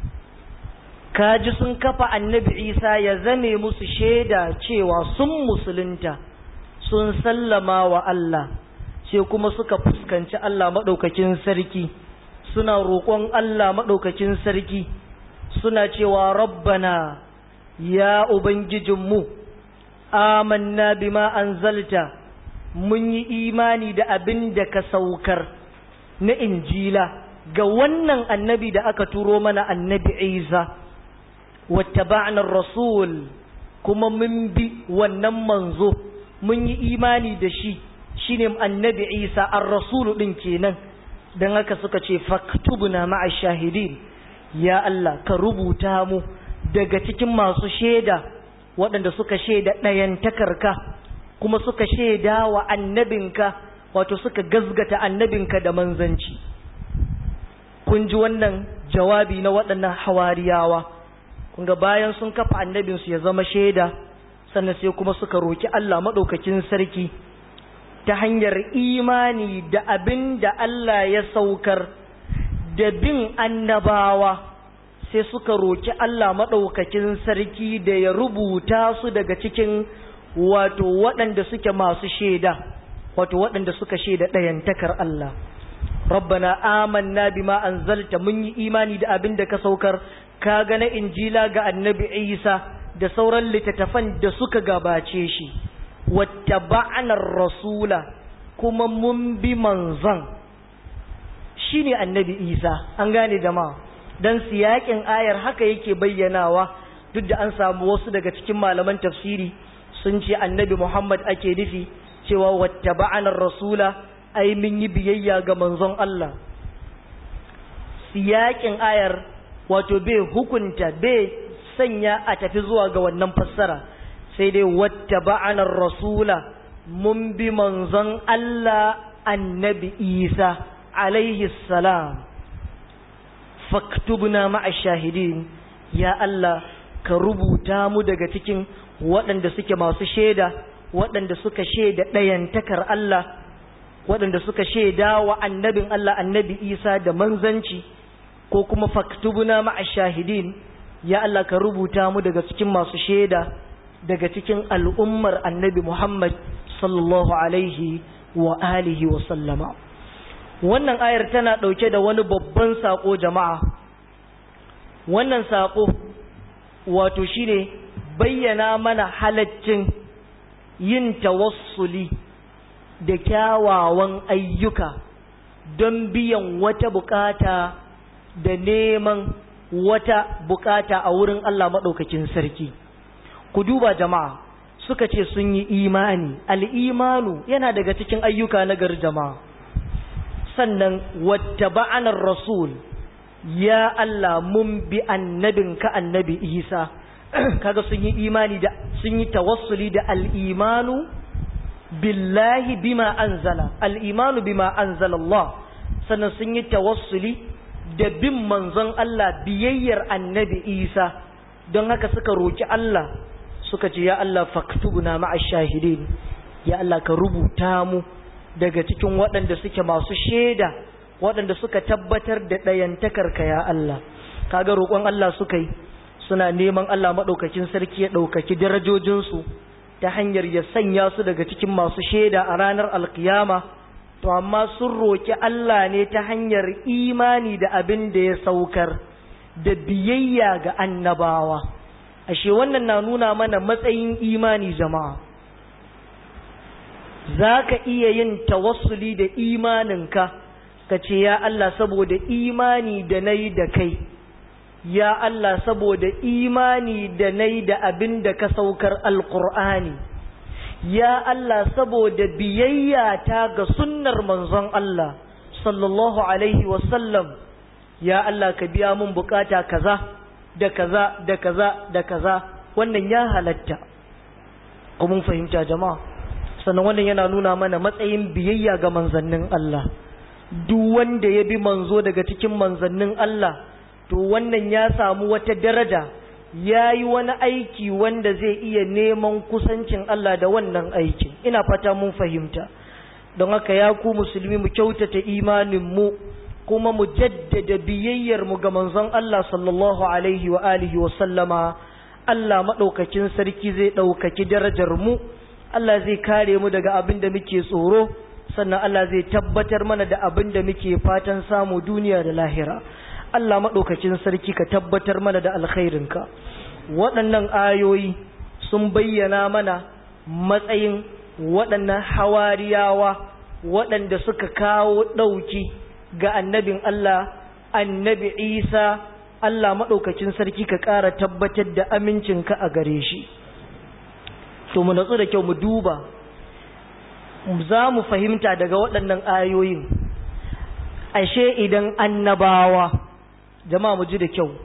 A: kaji sun kafa annabi isa ya zame musu shaida cewa sun musulunta sun sallama wa Allah sai kuma suka fuskanci Allah maɗaukakin sarki suna roƙon Allah maɗaukakin sarki suna cewa rabbana ya ubangijinmu amanna bima anzalta mun yi imani da abin da ka saukar na injila ga wannan annabi da aka turo mana annabi isa wattaba'na rasul kuma mun bi wannan manzo mun yi imani da shi shine annabi isa ar-rasulu din kenan dan haka suka ce faktubna ma'a shahidin ya Allah ka rubuta mu daga cikin masu shaida waɗanda suka shaida ɗayantakarka kuma suka shaida wa annabinka wato suka gazgata annabinka da manzanci kun ji wannan jawabi na waɗannan hawariyawa kunga bayan sun kafa annabinsu ya zama shaida sannan sai kuma suka roki Allah maɗaukakin sarki ta hanyar imani da abin da Allah ya saukar da bin annabawa sai suka roki Allah maɗaukakin sarki da ya rubuta su daga cikin wato waɗanda suke masu shaida wato waɗanda suka shaida ɗayantakar Allah rabbana amanna bima anzalta mun yi imani da abin da ka saukar ka ga na injila ga annabi isa da sauran littattafan da suka gabace shi wattaba'na rasula kuma mun bi manzon shine annabi isa an gane jama'a dan siyakin ayar haka yake bayyanawa duk da an samu wasu daga cikin malaman tafsiri sun ce annabi muhammad ake nufi cewa wattaba'na rasula ai mun yi biyayya ga manzon Allah siyakin ayar wato bai hukunta bai sanya a tafi zuwa ga wannan fassara sai dai wattaba'na rasula mun bi manzon Allah annabi Isa alaihi salam faktubna ma'a shahidin ya Allah ka rubuta mu daga cikin waɗanda suke masu shaida waɗanda suka shaida ɗayantakar Allah waɗanda suka shaida wa annabin Allah annabi Isa da manzanci ko kuma faktubuna ma'a shahidin ya Allah ka rubuta mu daga cikin masu shaida daga cikin al'ummar annabi Muhammad sallallahu alaihi wa alihi wa sallama wannan ayar tana ɗauke da wani babban saƙo jama'a wannan saƙo wato shine bayyana mana halaccin yin tawassuli da kyawawan ayyuka don biyan wata bukata da neman wata bukata a wurin Allah maɗaukakin sarki ku duba jama'a suka ce sun yi imani al'imanu yana daga cikin ayyuka na gari jama'a sannan wata ba'anar rasul ya Allah mun bi annabin ka annabi isa kaga sun yi imani da sun yi tawassuli da al'imanu billahi bima anzala al'imanu bima anzala Allah sannan sun yi tawassuli da bin manzon Allah biyayyar annabi isa don haka suka roki Allah suka ce ya Allah faktubuna ma'a shahidin ya Allah ka rubuta mu daga cikin waɗanda suke masu shaida waɗanda suka tabbatar da ɗayantakarka ya Allah kaga roƙon Allah suka yi suna neman Allah maɗaukakin sarki ya ɗaukaki darajojinsu ta hanyar ya sanya su daga cikin masu shaida a ranar alkiyama to amma sun roƙi Allah ne ta hanyar imani da abin da ya saukar da biyayya ga annabawa ashe wannan na nuna mana matsayin imani jama'a za ka iya yin tawassuli da imaninka ka ce ya Allah saboda imani da na yi da kai ya Allah saboda imani da na yi da abin da ka saukar alkur'ani ya Allah saboda biyayya ta ga sunnar manzon Allah sallallahu alaihi wasallam ya Allah ka biya mun bukata kaza da kaza da kaza da kaza wannan ya halatta mun fahimta jama'a sannan wannan yana nuna mana matsayin biyayya ga manzannin Allah duk wanda ya bi manzo daga cikin manzannin Allah to wannan ya samu wata daraja ya yi wani aiki wanda zai iya neman kusancin Allah da wannan aikin ina fata mun fahimta don haka ya ku musulmi mu kyautata imaninmu kuma mu jaddada biyayyarmu ga manzon Allah sallallahu alaihi wa alihi wa sallama Allah maɗaukakin sarki zai ɗaukaki darajar mu Allah zai kare mu daga abin da muke tsoro sannan Allah zai tabbatar mana da abin da muke fatan samu duniya da lahira Allah maɗaukacin sarki ka tabbatar mana da alkhairinka waɗannan ayoyi sun bayyana mana matsayin waɗannan hawariyawa waɗanda suka kawo ɗauki ga annabin Allah annabi Isa Allah maɗaukacin sarki ka ƙara tabbatar da amincinka a gare shi to mu natsu da kyau mu duba za mu fahimta daga waɗannan ayoyin ashe idan annabawa jama'a mu ji da kyau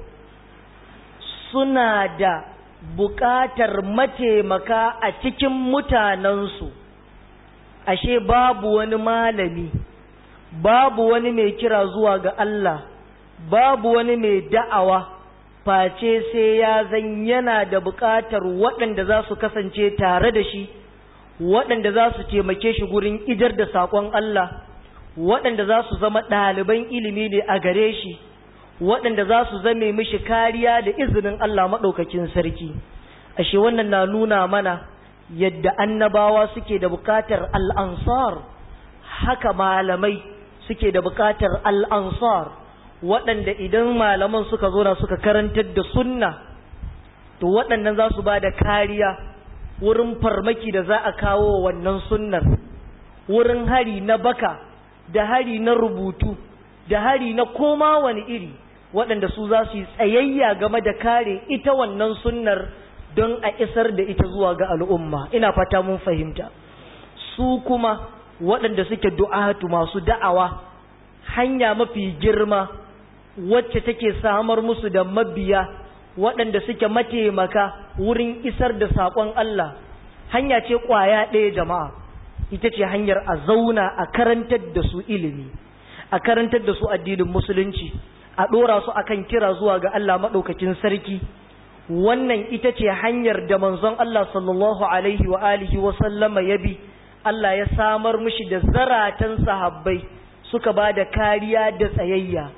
A: suna da buƙatar mataimaka a cikin mutanensu ashe babu wani malami babu wani mai kira zuwa ga Allah babu wani mai da'awa face sai ya zan yana da buƙatar waɗanda za su kasance tare da shi waɗanda za su taimake shi gurin idar da saƙon Allah waɗanda za su zama ɗaliban ilimi ne a gare shi waɗanda za su zame mishi kariya da izinin Allah maɗaukakin sarki ashe wannan na nuna mana yadda annabawa suke da buƙatar al'ansar haka malamai suke da buƙatar al'ansar waɗanda idan malaman suka zo na suka karantar da sunna to waɗannan za su ba da kariya wurin farmaki da za a kawo wannan sunnar wurin hari na baka da hari na rubutu da hari na koma wani iri waɗanda su za su yi tsayayya game da kare ita wannan sunnar don a isar da ita zuwa ga al'umma ina fata mun fahimta su kuma waɗanda suke du'atu masu da'awa hanya mafi girma wacce take samar musu da mabiya waɗanda suke mataimaka wurin isar da saƙon Allah hanya ce ƙwaya ɗaya jama'a ita ce hanyar a zauna a karantar da su ilimi a karantar da su addinin musulunci a ɗora su akan kira zuwa ga Allah maɗaukakin sarki wannan ita ce hanyar da manzon Allah sallallahu alaihi wa alihi wa sallama ya bi Allah ya samar mishi da zaratan sahabbai suka ba da kariya da tsayayya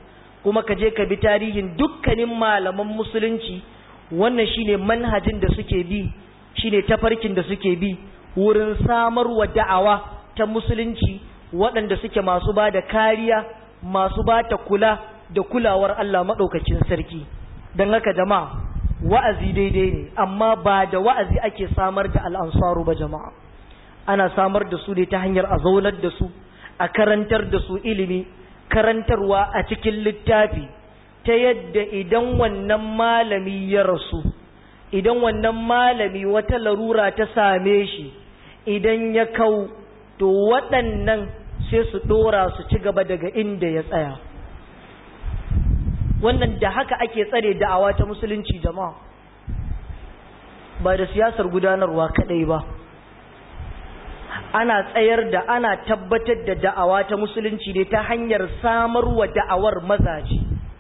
A: kuma ka je ka bi tarihin dukkanin malaman musulunci wannan shine manhajin da suke bi shine tafarkin da suke bi wurin samarwa da'awa ta musulunci waɗanda suke masu ba da kariya masu ba ta kula da kulawar Allah maɗaukacin sarki don haka jama'a wa'azi daidai ne amma ba da wa'azi ake samar da al'ansaru ba jama'a ana samar da su ne ta hanyar a zaunar da su a karantar da su ilimi karantarwa a cikin littafi ta yadda idan wannan malami ya rasu idan wannan malami wata larura ta same shi idan ya kau to waɗannan sai su ɗora su ci gaba daga inda ya tsaya wannan da haka ake tsare da'awa ta musulunci jama'a ba da siyasar gudanarwa kaɗai ba ana tsayar da ana tabbatar da da'awa ta musulunci ne ta hanyar samarwa da'awar mazaje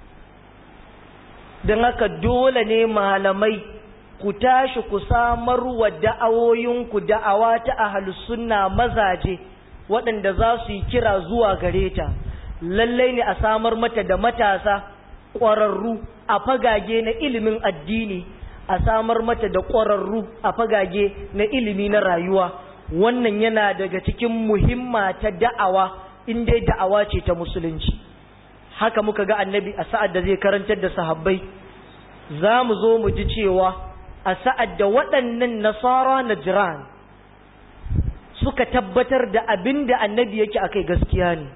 A: don haka dole ne malamai ku tashi ku samarwa da'awoyinku da'awa ta ahlus sunna mazaje waɗanda za su yi kira zuwa gare ta lallai ne a samar mata da matasa ƙwararru a fagage na ilimin addini a samar mata da ƙwararru a fagage na ilimi na rayuwa wannan yana daga cikin muhimma ta da'awa in dai da'awa ce ta musulunci haka muka ga annabi a sa'ad da zai karantar da sahabbai za mu zo mu ji cewa a sa'ad da waɗannan nasara na jiran suka tabbatar da abin da annabi yake a kai gaskiya ne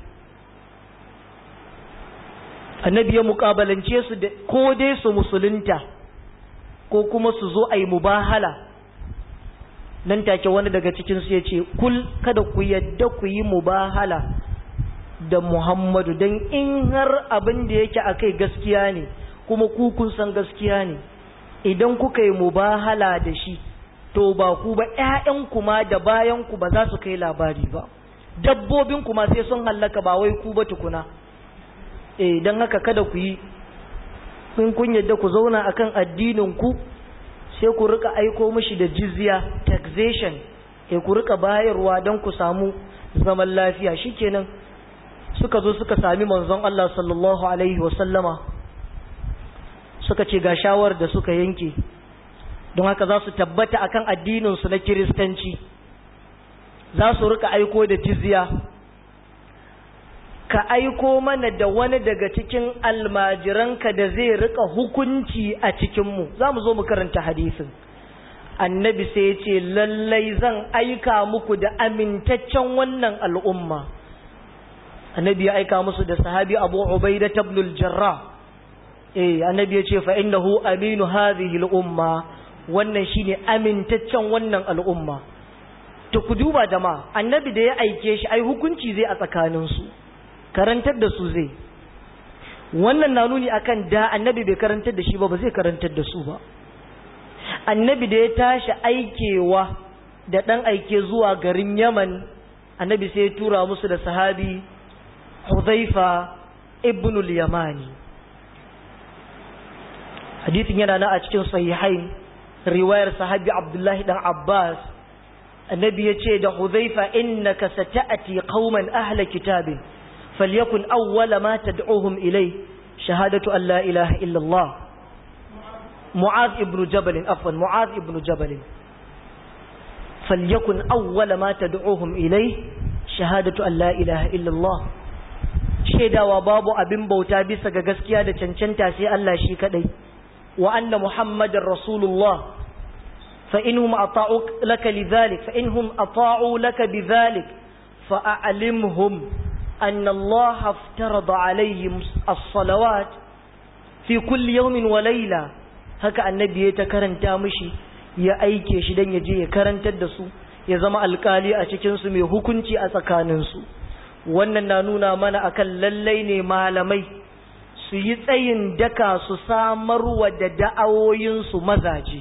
A: annabi ya muƙabalance su da ko dai su musulunta ko kuma su zo a yi mubahala nan take wani daga cikinsu ya ce kul kada ku yadda ku yi mubahala da muhammadu don in har abin da yake a kai gaskiya ne kuma ku kun san gaskiya ne idan kuka yi mubahala da shi to ba ku ba ƴaƴanku ma da bayanku ba za su kai labari ba dabbobin kuma sai sun hallaka ba wai ku ba tukuna eh don haka kada ku yi in kun yadda ku zauna akan addinin ku sai ku rika aiko mishi da jizya taxation eh ku rika bayarwa don ku samu zaman lafiya shikenan suka zo suka sami manzon Allah sallallahu alaihi wasallama suka ce ga shawar da suka yanke don haka za su tabbata akan addininsu na kiristanci za su rika aiko da jizya ka aiko mana da wani daga cikin almajiranka da zai rika hukunci a cikinmu za mu zo mu karanta hadisin annabi sai ya ce lallai zan aika muku da amintaccen wannan al'umma annabi ya aika musu da sahabi abu ubaida tabnul jarrah eh annabi ya ce fa innahu aminu hadhihi al-umma wannan shine amintaccen wannan al'umma to ku duba jama'a annabi da ya aike shi ai hukunci zai a tsakanin su karantar da su zai wannan na nuni akan da annabi bai karantar da shi ba ba zai karantar da su ba annabi da ya tashi aikewa da dan aike zuwa garin Yaman annabi sai ya tura musu da sahabi Hudhaifa ibn al-Yamani hadithin yana na a cikin sahihain riwayar sahabi abdullahi dan abbas annabi ya ce da huzaifa innaka sata'ati qauman ahla kitabin falyakun awwala ma tad'uhum ilay shahadatu an la ilaha illa allah mu'adh ibn jabal afwan mu'adh ibn jabal falyakun awwala ma tad'uhum ilay shahadatu an la ilaha illa allah shaidawa babu abin bauta bisa ga gaskiya da cancanta sai Allah shi kadai وأن محمد رسول الله فإنهم أطاعوا لك لذلك فإنهم أطاعوا لك بذلك فأعلمهم أن الله افترض عليهم الصلوات في كل يوم وليلة هكا النبي يتكرن تامشي ya aike shi dan ya je ya karantar da su ya zama alkali a cikin su mai hukunci a tsakanin su wannan na nuna mana akan lallai ne malamai su yi tsayin daka su samarwa da da'awoyinsu mazaje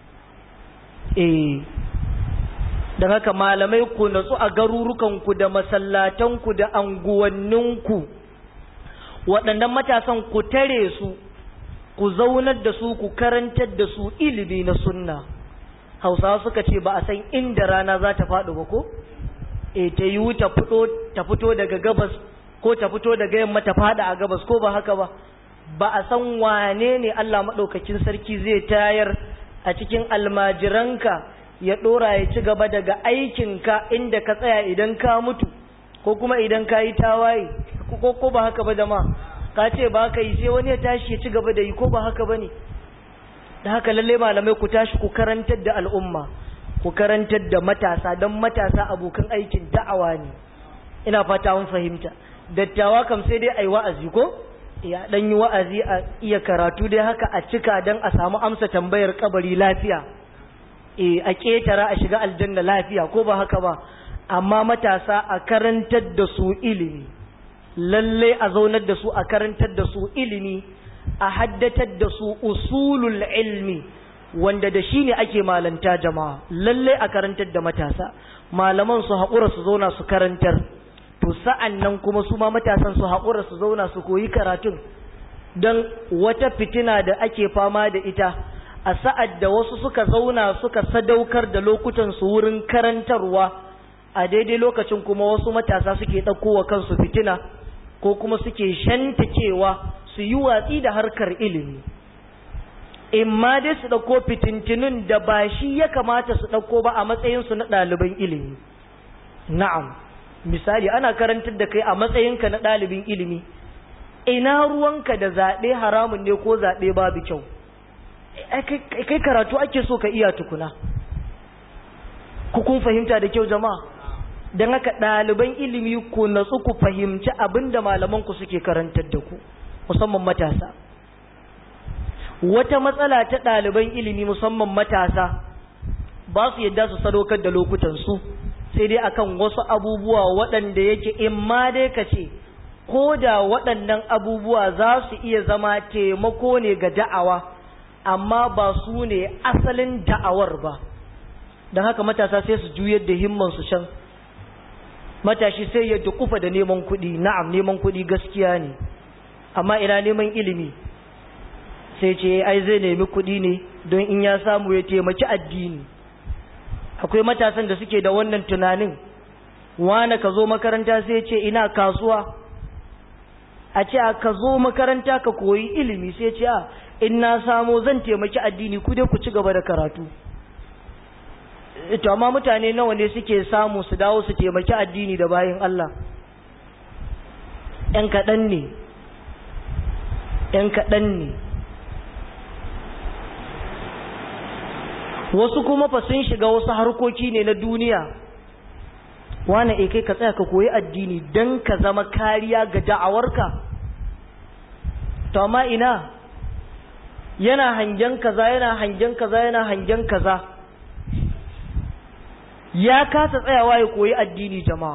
A: eh don haka malamai ku natsu a garurukanku da masallatanku da anguwanninku waɗannan matasan ku tare su ku zaunar da su ku karantar da su ilimi na sunna hausawa suka ce ba a san inda rana za ta faɗi ba ko e ta yiwu ta fito daga gabas ko ta fito daga yamma ta fada a gabas ko ba haka ba ba a san wane ne Allah maɗaukakin sarki zai tayar a cikin almajiranka ya ɗora ya ci gaba daga aikinka inda ka tsaya idan ka mutu ko kuma idan ka yi tawaye ko ko ba haka ba jama'a ka ce ba ka yi sai wani ya tashi ya ci gaba da yi ko ba haka ba ne da haka lalle malamai ku tashi ku karantar da al'umma ku karantar da matasa don matasa abokan aikin da'awa ne ina fata mun fahimta dattawa kam sai dai ai wa'azi ko ya dan yi wa'azi a iya karatu dai haka a cika dan a samu amsa tambayar kabari lafiya eh a ketara a shiga aljanna lafiya ko ba haka ba amma matasa a karantar da su ilimi lalle a zaunar da su a karantar da su ilimi a haddatar da su usulul ilmi wanda da shi ne ake malanta jama'a lalle a karantar da matasa malaman su haƙura su zauna su karantar to sa'an nan kuma su ma matasan su haƙura su zauna su koyi karatun don wata fitina da ake fama da ita a sa'ad da wasu suka zauna suka sadaukar da lokutan su wurin karantarwa a daidai lokacin kuma wasu matasa suke ɗaukowa kansu fitina ko kuma suke shanta cewa su yi watsi da harkar ilimi in ma dai su ɗauko fitintinun da ba shi ya kamata su ɗauko ba a matsayinsu na ɗaliban ilimi na'am misali ana karantar da kai a matsayinka na ɗalibin ilimi ina ruwanka da zaɓe haramun ne ko zaɓe babu kyau kai karatu ake so ka iya tukuna ku kun fahimta da kyau jama'a don haka ɗaliban ilimi ku natsu ku fahimci abin da malamanku suke karantar da ku musamman matasa wata matsala ta ɗaliban ilimi musamman matasa ba su yadda su sadaukar da lokutansu sai dai akan wasu abubuwa waɗanda yake in ma dai ka ce ko da waɗannan abubuwa za su iya zama taimako ne ga da'awa amma ba su ne asalin da'awar ba don haka matasa sai su juyar da himmansu can matashi sai ya dukufa da neman kuɗi na'am neman kuɗi gaskiya ne amma ina neman ilimi sai ce ai zai nemi kuɗi ne don in ya samu ya taimaki addini akwai matasan da suke da wannan tunanin wane ka zo makaranta sai ce ina kasuwa a ce ka zo makaranta ka koyi ilimi sai ce a in na samu zan taimaki addini ku dai ku ci gaba da karatu to amma mutane nawa ne suke samu su dawo su taimaki addini da bayan Allah ‘yan kaɗan ne ‘yan kaɗan ne wasu kuma fa sun shiga wasu harkoki ne na duniya wane e kai ka tsaya ka koyi addini don ka zama kariya ga da'awarka to amma ina yana hangen kaza yana hangen kaza yana hangen kaza ya kasa tsayawa ya koyi addini jama'a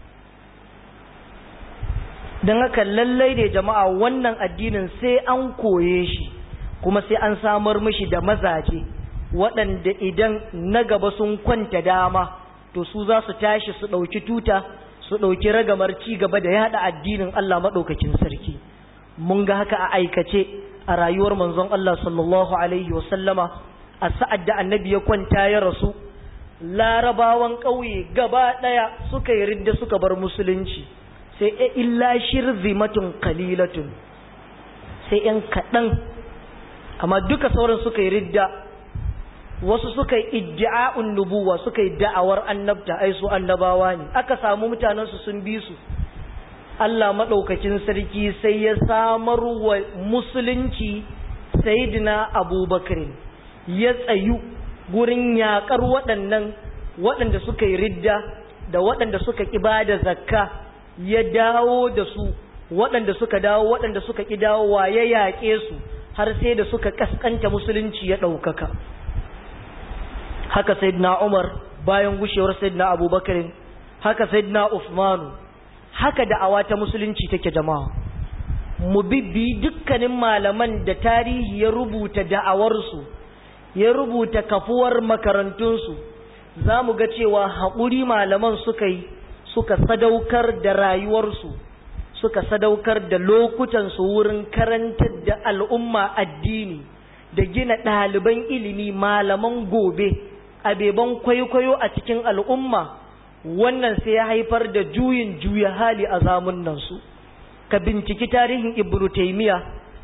A: don haka lallai ne jama'a wannan addinin sai an koye shi kuma sai an samar mishi da mazaje waɗanda idan na gaba sun kwanta dama to su za su tashi su ɗauki tuta su ɗauki ragamar ci gaba da yaɗa addinin Allah maɗaukakin sarki mun ga haka a aikace a rayuwar manzon Allah sallallahu alaihi wasallama a sa'ad da annabi ya kwanta ya rasu larabawan ƙauye gaba ɗaya suka yi ridda suka bar musulunci sai e illa shirzimatun kalilatun sai ‘yan kaɗan amma duka sauran suka yi ridda wasu suka yi iddi'a'un nubuwa suka yi da'awar annabta ai su annabawa ne aka samu mutanensu sun bi su Allah maɗaukakin sarki sai ya samar wa musulunci sayidina abubakar ya tsayu gurin yaƙar waɗannan waɗanda suka yi ridda da waɗanda suka ƙi ba da zakka ya dawo da su waɗanda suka dawo waɗanda suka ƙi dawowa ya yaƙe su har sai da suka ƙasƙanta musulunci ya ɗaukaka haka sayyidina umar bayan gushewar sayyidina abubakar haka sayyidina usmanu haka da'awa ta musulunci take jama'a mu bibbi dukkanin malaman da tarihi ya rubuta da'awarsu ya rubuta kafuwar makarantunsu za mu ga cewa haƙuri malaman suka yi suka sadaukar da rayuwarsu suka sadaukar da lokutansu wurin karantar da al'umma addini da gina ɗaliban ilimi malaman gobe abeban kwaikwayo a cikin al'umma wannan sai ya haifar da juyin juya hali a zamunansu ka binciki tarihin ibnu taimiya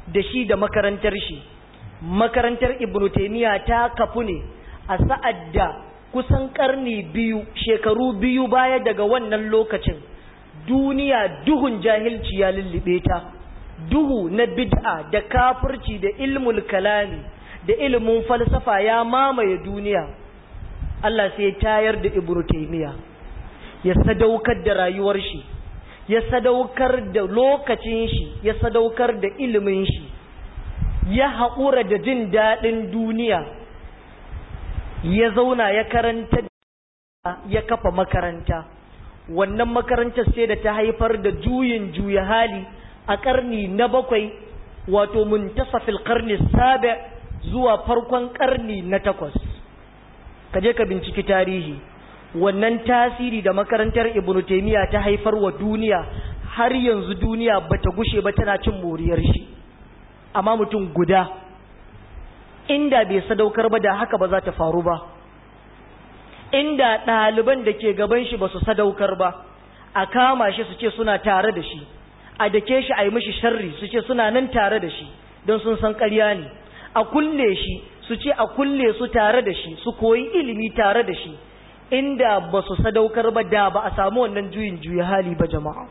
A: da shi da makarantar shi makarantar ibnu taimiyya ta kafu ne a sa'ad da kusan karni biyu shekaru biyu baya daga wannan lokacin duniya duhun jahilci ya lullube ta duhu na bid'a da kafirci da ilmul kalami da ilimin falsafa ya mamaye duniya Allah sai ya tayar da ibnu taimiyya ya sadaukar da rayuwar shi ya sadaukar da lokacin shi ya sadaukar da ilimin shi ya haƙura da jin daɗin duniya ya zauna ya karanta ya kafa makaranta wannan makarantar sai da ta haifar da juyin juya hali a ƙarni na bakwai wato muntasafil ƙarni sabi zuwa farkon ƙarni na takwas ka je ka binciki tarihi wannan tasiri da makarantar ibnu taimiyya ta haifar wa duniya har yanzu duniya bata gushe ba tana cin moriyar shi amma mutum guda inda bai sadaukar ba da haka ba za ta faru ba inda ɗaliban da ke gaban shi ba su sadaukar ba a kama shi su ce suna tare da shi a dake shi a yi mishi sharri su ce suna nan tare da shi don sun san ƙarya ne a kulle shi su ce a kulle su tare da shi su koyi ilimi tare da shi inda ba su sadaukar ba da ba a samu wannan juyin juya hali ba jama'a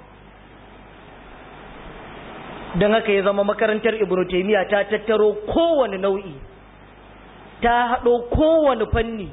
A: don haka ya zama makarantar ibnu taimiyya ta tattaro kowane nau'i ta haɗo kowane fanni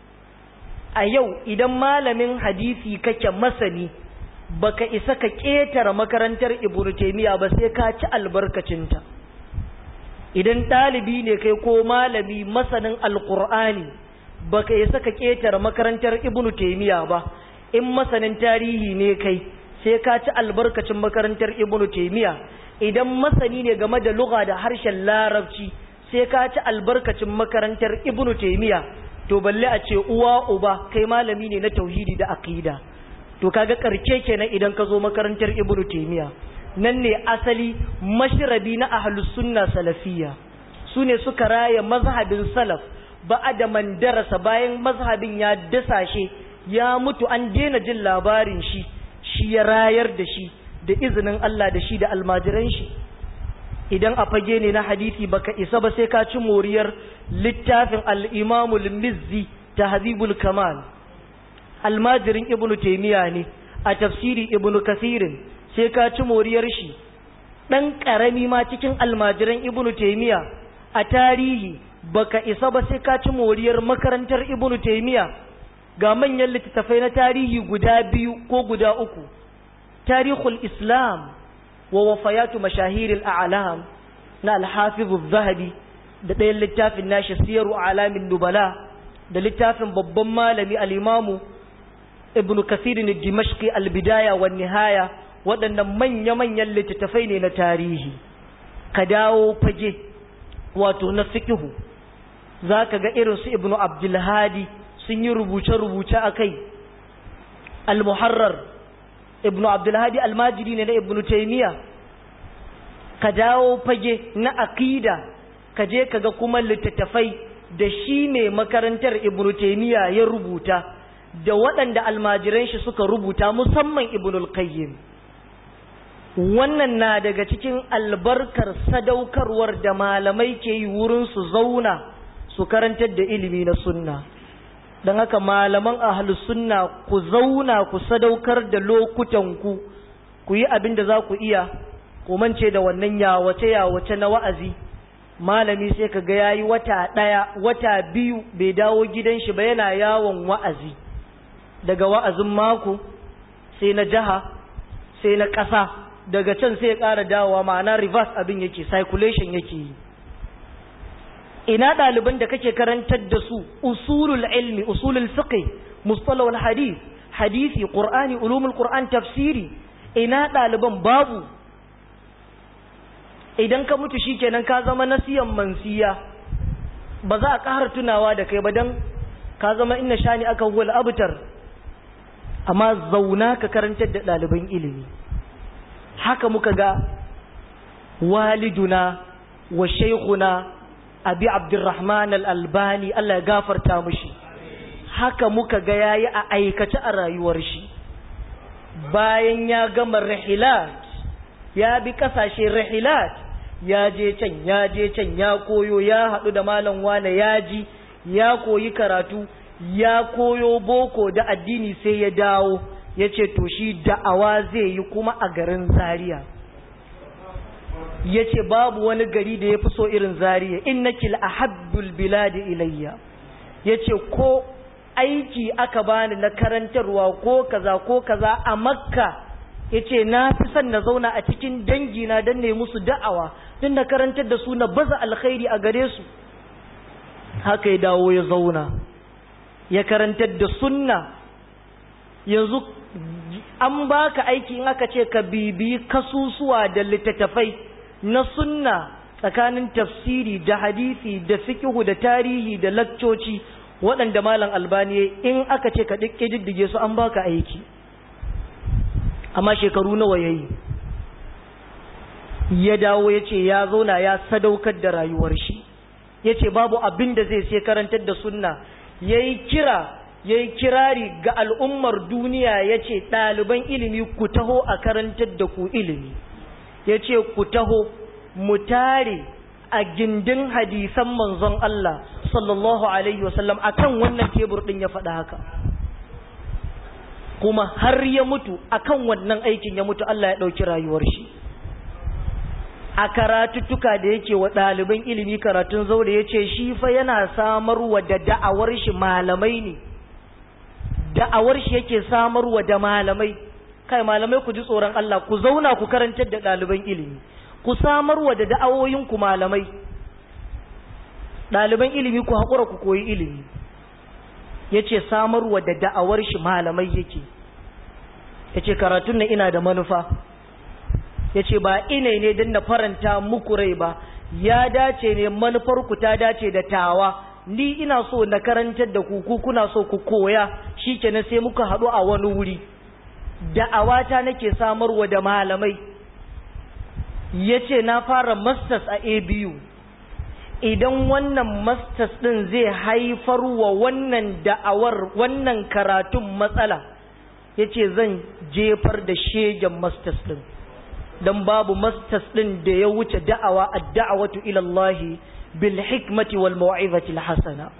A: a yau idan malamin hadisi kake masani baka isa ka ƙetare makarantar ibnu taimiyya ba sai ka ci albarkacinta idan ɗalibi ne kai ko malami masanin alƙur'ani baka isa ka ƙetare makarantar ibnu taimiyya ba in masanin tarihi ne kai sai ka ci albarkacin makarantar ibnu taimiyya idan masani ne game da lugha da harshen larabci sai ka ci albarkacin makarantar ibnu taimiyya to balle a ce uwa uba kai malami ne na tauhidi da aqida to kaga karke kenan idan ka zo makarantar ibnu taimiyya nan ne asali mashrabi na ahlus sunna salafiyya su ne suka raya mazhabin salaf ba da man darasa bayan mazhabin ya dasashe ya mutu an daina jin labarin shi shi ya rayar da shi da izinin Allah da shi da almajiran shi idan a fage ne na hadisi baka isa ba sai ka ci moriyar littafin al-imamul mizzi tahzibul kamal almajirin ibnu taymiya ne a tafsiri ibnu kasirin sai ka ci moriyar shi dan karami ma cikin almajiran ibnu taymiya a tarihi baka isa ba sai ka ci moriyar makarantar ibnu taymiya ga manyan littattafai na tarihi guda biyu ko guda uku tarihul islam wa wafayatu mashahiril a'lam na al-hafiz zahabi da ɗayan littafin nashi siyaru alamin nubala da littafin babban malami al-imamu ibnu kasir dimashqi al-bidaya wan nihaya waɗannan manya-manyan littattafai ne na tarihi ka dawo fage wato na fiqhu zaka ga irin su ibnu abdulhadi sun yi rubuce-rubuce akai al-muharrar ibnu abdulhadi almajiri ne na ibnu taimiya ka dawo fage na aqida ka je ka ga kuma littattafai da shi ne makarantar ibnu taimiya ya rubuta da waɗanda almajiran shi suka rubuta musamman ibnul qayyim wannan na daga cikin albarkar sadaukarwar da malamai ke yi wurin su zauna su karantar da ilimi na sunna don haka malaman ahlus sunna ku zauna ku sadaukar da lokutanku ku yi abin da za ku iya ku mance da wannan yawace yawace na wa'azi malami sai ka ga yayi wata ɗaya wata biyu bai dawo gidan shi ba yana yawon wa'azi daga wa'azin mako sai na jaha sai na ƙasa daga can sai ya ƙara dawowa ma'ana reverse abin yake circulation yake yi ina ɗaliban da kake karantar da su usulul ilmi usulul fiqh mustalahul hadith hadisi qur'ani ulumul qur'an tafsiri ina ɗaliban babu idan ka mutu shikenan ka zama nasiyan mansiya ba za a ƙara tunawa da kai ba dan ka zama inna shani aka wal abtar amma zauna ka karantar da ɗaliban ilimi haka muka ga waliduna wa shaykhuna abi abdurrahman al-albani Allah ya gafarta mushi haka muka ga yayi a aikace a rayuwar shi bayan ya gama rihilat ya bi kasashe rihilat ya je can ya je can ya koyo ya haɗu da malam wane ya ji ya koyi karatu ya koyo boko da addini sai ya dawo ya ce to shi da'awa zai yi kuma a garin zaria ya ce babu wani gari da ya fi so irin zaria innaki ahabbul biladi ilayya ya ce ko aiki aka bani na karantarwa ko kaza ko kaza a makka ya ce na fi son na zauna a cikin dangina don ne musu da'awa don na karantar da su na baza alkhairi a gare su haka ya dawo ya zauna ya karantar da sunna yanzu an baka aiki in aka ce ka bibi kasusuwa da littattafai na sunna tsakanin tafsiri da hadisi da fikihu da tarihi da lakcoci waɗanda malam albani in aka ce ka diddige su an baka aiki amma shekaru nawa yayi ya dawo ya ce ya zauna ya sadaukar da rayuwar shi ya ce babu abin da zai sai karantar da sunna ya yi kira ya yi kirari ga al'ummar duniya ya ce ɗaliban ilimi ku taho a karantar da ku ilimi ya ce ku taho mu tare a gindin hadisan manzon Allah sallallahu Alaihi wasallam a kan wannan tebur ɗin ya faɗa haka kuma har ya mutu akan wannan aikin ya mutu Allah ya ɗauki rayuwar shi a karatuttuka da yake wa ɗaliban ilimi karatun zaure ya ce shi fa yana samarwa da da'awar shi malamai ne da'awar shi yake samarwa da malamai kai malamai ku ji tsoron Allah ku zauna ku karantar da ɗaliban ilimi ku samarwa da da'awoyinku malamai ɗaliban ilimi ku haƙura ku koyi ilimi ya ce samarwa da da'awar shi malamai yake ya ce karatun na ina da manufa ya ce ba ina ne don na faranta muku rai ba ya dace ne manufarku ta dace da tawa ni ina so na karantar da ku kuna so ku koya shi kenan sai muka haɗu a wani wuri da'awata nake samarwa da malamai ya ce na fara masters a abu idan wannan masters ɗin zai haifar wa wannan da'awar wannan karatun matsala ya ce zan jefar da shegen masters ɗin don babu masters ɗin da ya wuce da'awa a da'awatu ilallahi bil hikmati wal mau'izati hasana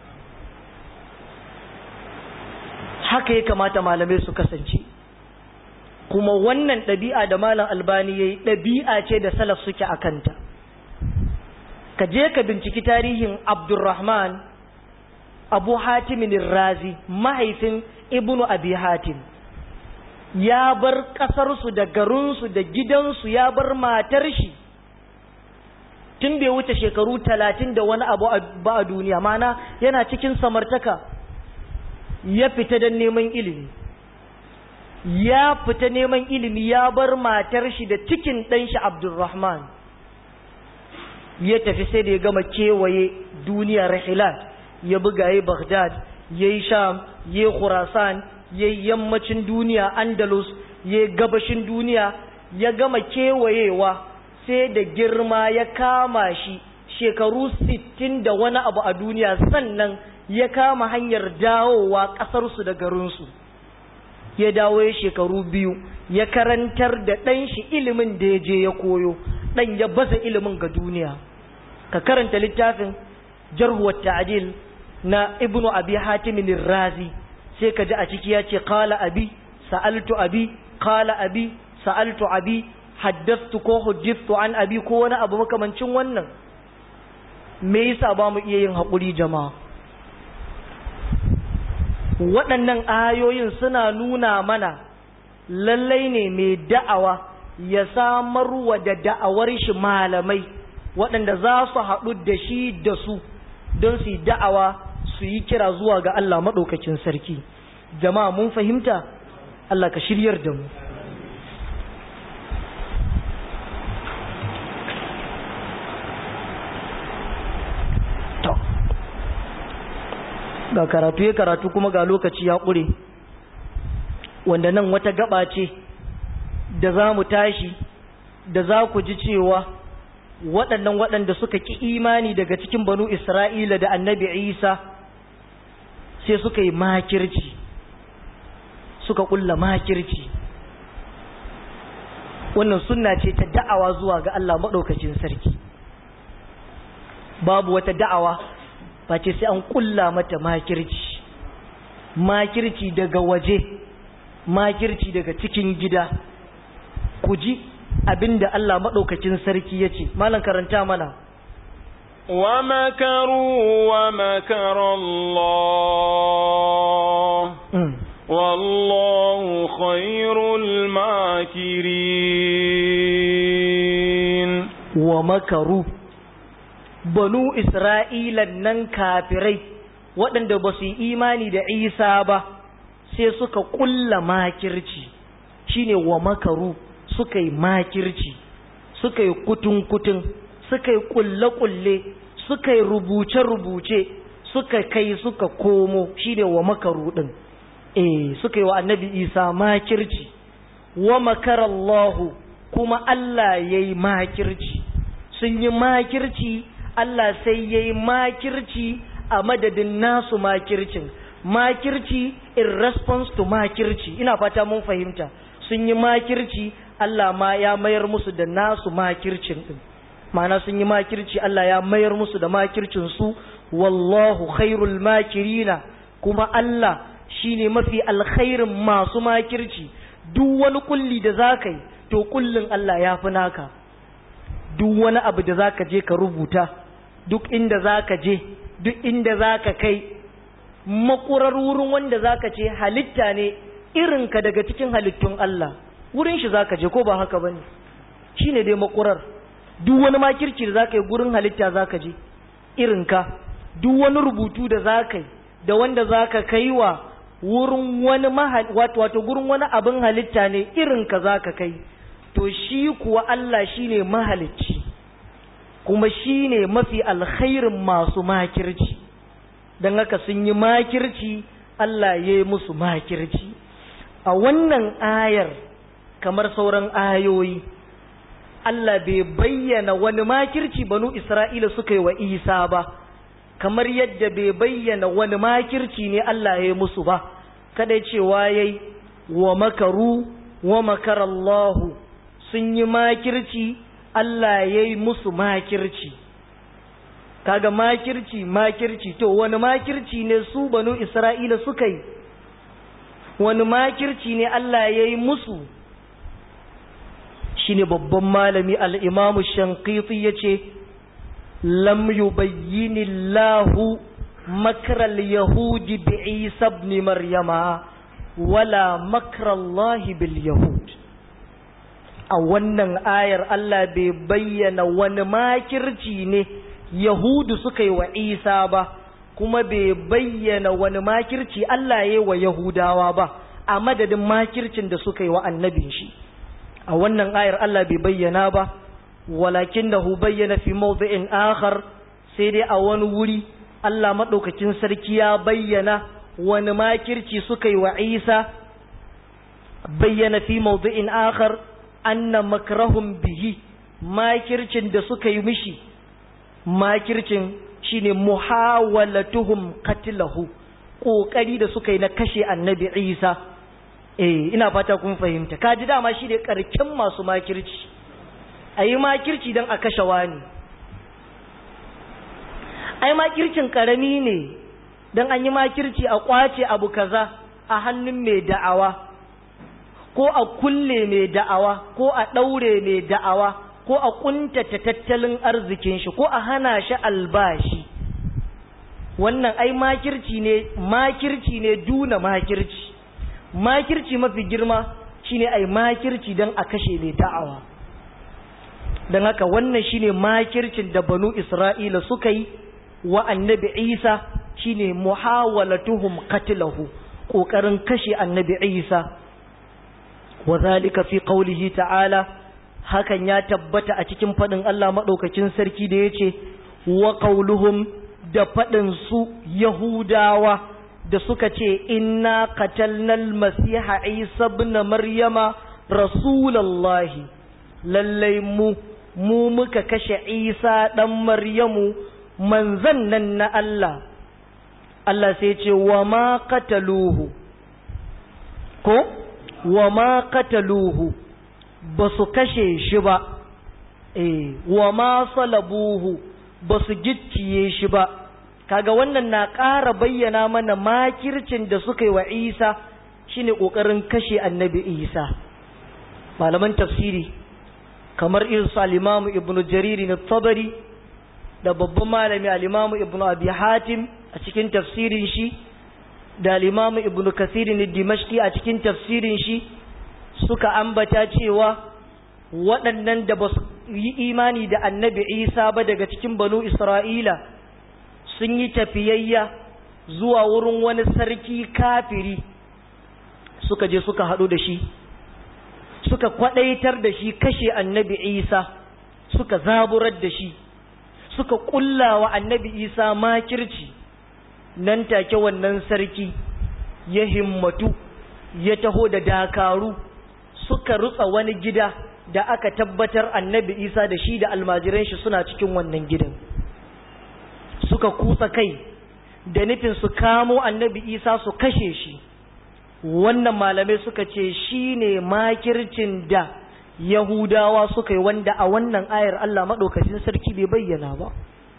A: haka ya kamata malamai su kasance kuma wannan ɗabi'a da malam albani ya yi ɗabi'a ce da salaf suke a kanta ka je ka binciki tarihin abdurrahman abu hatimin razi mahaifin ibnu abi hatim ya bar ƙasarsu da garinsu da gidansu ya bar matar shi tun bai wuce shekaru talatin da wani abu ba a duniya mana yana cikin samartaka ya fita don neman ilimi ya fita neman ilimi ya bar matar shi da cikin ɗanshi abdulrahman ya tafi sai da ya gama kewaye duniya rahilat ya buga ya baghdad ya yi sham ya yi khurasan ya yi yammacin duniya andalus ya yi gabashin duniya ya gama kewayewa sai da girma ya kama shi shekaru sittin da wani abu a duniya sannan ya kama hanyar dawowa ƙasarsu da garinsu ya dawo ya shekaru biyu ya karantar da ɗan shi ilimin da ya je ya koyo ɗan ya baza ilimin ga duniya ka karanta littafin jarhuwar ta'adil na ibnu abi hatimin razi sai ka ji a ciki ya ce kala abi sa'altu abi kala abi sa'altu abi haddastu ko hujjiftu an abi ko wani abu makamancin wannan me yasa ba mu iya yin haƙuri jama'a waɗannan ayoyin suna nuna mana lallai ne mai da'awa ya samarwa da da'awar shi malamai waɗanda za su haɗu da shi da su don su yi da'awa su yi kira zuwa ga Allah maɗaukakin sarki jama'a mun fahimta Allah ka shiryar da mu ga karatu ya karatu kuma ga lokaci ya ƙure wanda nan wata gaba ce da za mu tashi da za ku ji cewa waɗannan waɗanda suka ƙi imani daga cikin banu isra'ila da annabi isa sai suka yi makirci suka ƙulla makirci wannan sunna ce ta da'awa zuwa ga Allah maɗaukacin sarki babu wata da'awa face sai an kulla mata makirci makirci daga waje makirci daga cikin gida ku ji abinda Allah maɗaukacin sarki ya ce malam karanta mana
B: ومكروا ومكر الله والله خير الماكرين
A: ومكروا بنو إسرائيل nan kafirai waɗanda ba su yi imani da Isa ba sai suka ƙulla makirci shine wa makaru suka yi makirci suka yi kutun-kutun suka yi kulle-kulle suka yi rubuce-rubuce suka kai suka komo shine wa makaru din eh suka yi wa annabi isa makirci wa makarallahu kuma Allah ya yi makirci sun yi makirci Allah sai ya yi makirci a madadin nasu makircin makirci in response to makirci ina fata mun fahimta sun yi makirci Allah ma ya mayar musu da nasu makircin din ma'ana sun yi makirci Allah ya mayar musu da makircin su wallahu khairul makirina kuma Allah shine mafi alkhairin masu makirci duk wani kulli da zaka yi to kullin Allah ya fi naka duk wani abu da zaka je ka rubuta duk inda zaka je duk inda zaka kai makurar wurin wanda zaka ce halitta ne irinka daga cikin halittun Allah wurin shi zaka je ko ba haka bane shine dai makurar duk wani makirci da zaka yi gurin halitta zaka je irinka duk wani rubutu da zaka yi da wanda zaka kai wa wurin wani mahal wato wato gurin wani abin halitta ne irinka zaka kai to shi kuwa Allah shine mahalicci kuma shine mafi alkhairin masu makirci dan haka sun yi makirci Allah ya yi musu makirci a wannan ayar kamar sauran ayoyi Allah bai bayyana wani makirci banu Isra'ila suka yi wa Isa ba, kamar yadda bai bayyana wani makirci ne Allah ya yi musu ba, kada cewa ya yi wa makaru wa makarallahu sun yi makirci Allah ya yi musu makirci. Kaga makirci makirci to wani makirci ne su banu Isra'ila suka yi, wani makirci ne Allah ya yi musu. shine babban malami al'imamu shankiti ya ce lam yubayyini lahu makaral yahudi bi isa ibn maryama wala makarallahi bil yahud a wannan ayar Allah bai bayyana wani makirci ne yahudu suka yi wa isa ba kuma bai bayyana wani makirci Allah ya yi wa yahudawa ba a madadin makircin da suka yi wa annabin shi a wannan ayar Allah bai bayyana ba walakin da hu bayyana fi mawdi'in akhar sai dai a wani wuri Allah madaukakin sarki ya bayyana wani makirci suka yi wa Isa bayyana fi mawdi'in akhar anna makrahum bihi makircin da suka yi mishi makircin shine muhawalatuhum qatlahu kokari da suka yi na kashe annabi Isa eh ina fata kun fahimta kaji dama shi da karkin masu makirci ayi makirci dan a kashe wani ai makircin karami ne dan an yi makirci a kwace abu kaza a hannun mai da'awa ko a kulle mai da'awa ko a daure mai da'awa ko a kuntata tattalin arzikin shi ko a hana shi albashi wannan ai makirci ne makirci ne duna makirci makirci mafi girma shine ai makirci don a kashe mai da'awa don haka wannan shine makircin da banu isra'ila suka yi wa annabi isa shine muhawalatuhum qatlahu kokarin kashe annabi isa wa zalika fi qawlihi ta'ala hakan ya tabbata a cikin fadin Allah madaukakin sarki da yace wa qawluhum da fadin su yahudawa da suka ce inna qatalnal masiha isa ibn maryama rasulullahi lallai mu mu muka kashe isa dan maryamu manzan nan na Allah Allah sai ce wa ma qataluhu ko wa ma qataluhu ba su kashe shi ba eh wa ma salabuhu ba su gicciye shi ba kaga wannan na ƙara bayyana mana makircin da suka yi wa isa shine ƙoƙarin kashe annabi isa malaman tafsiri kamar irin su alimamu ibnu jariri na tabari da babban malami alimamu ibnu abi hatim a cikin tafsirin shi da alimamu ibnu kasirin dimashki a cikin tafsirin shi suka ambata cewa waɗannan da ba su yi imani da annabi isa ba daga cikin banu isra'ila sun yi tafiyayya zuwa wurin wani sarki kafiri suka je suka haɗu da shi suka kwaɗaitar da shi kashe annabi isa suka zaburar da shi suka ƙulla wa annabi isa makirci nan take wannan sarki ya himmatu ya taho da dakaru suka rutsa wani gida da aka tabbatar annabi isa da shi da almajiran shi suna cikin wannan gidan suka kutsa kai da nufin su kamo annabi isa su kashe shi wannan malamai suka ce shi ne makircin da yahudawa suka yi wanda a wannan ayar allah maɗaukacin sarki bai bayyana ba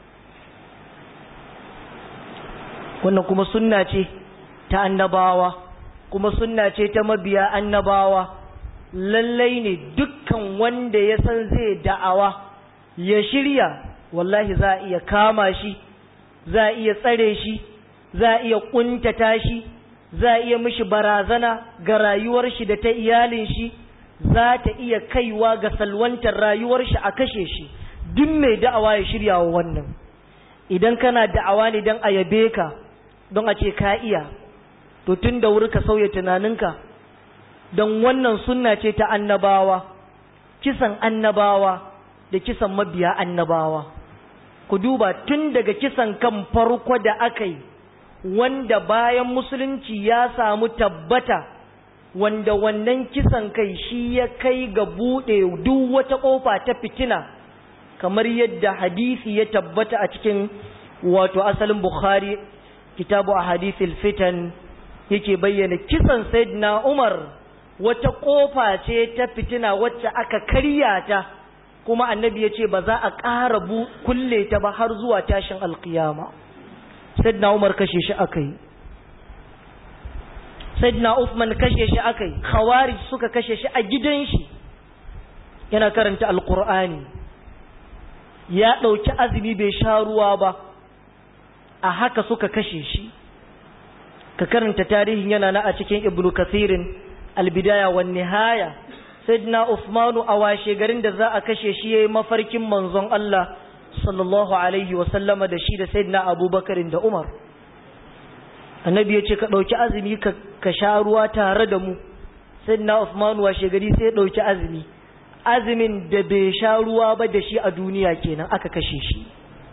A: wannan kuma sunna ce ta annabawa kuma sunna ce ta mabiya annabawa lallai ne dukkan wanda ya san zai da'awa ya shirya wallahi za a iya kama shi za a iya tsare shi za a iya kuntata shi za a iya mishi barazana ga rayuwar shi da ta iyalin shi za ta iya kaiwa ga salwantar rayuwar shi a kashe shi duk mai da'awa ya shirya wa wannan idan kana da'awa ne don a yabe ka don a ce ka iya to tun da wuri ka sauya tunaninka don wannan sunna ce ta annabawa kisan annabawa da kisan mabiya annabawa ku duba tun daga kisan kan farko da aka yi wanda bayan musulunci ya samu tabbata wanda wannan kisan kai shi ya kai ga buɗe duk wata ƙofa ta fitina kamar yadda hadisi ya tabbata a cikin wato asalin bukhari kitabu a hadisil fitan yake bayyana kisan sayyidina umar wata ƙofa ce ta fitina wacce aka karya ta kuma annabi ya ce ba za a ƙara kulle ta ba har zuwa tashin alkiyama sayyidina umar kashe shi aka yi sayyidina Uthman kashe shi aka yi khawarij suka kashe shi a gidan shi yana karanta alqur'ani ya ɗauki azumi bai sha ruwa ba a haka suka kashe shi ka karanta tarihin yana na a cikin ibnu kathirin albidaya wan nihaya sayyidina Uthmanu a washe garin da za a kashe shi yayi mafarkin manzon Allah sallallahu alaihi wa sallama da shi da sayyidina Abubakar da Umar annabi ya ce ka ɗauki azumi ka sha ruwa tare da mu sayyidina Uthman washe gari sai ya ɗauki azumi azumin da bai sha ruwa ba da shi a duniya kenan aka kashe shi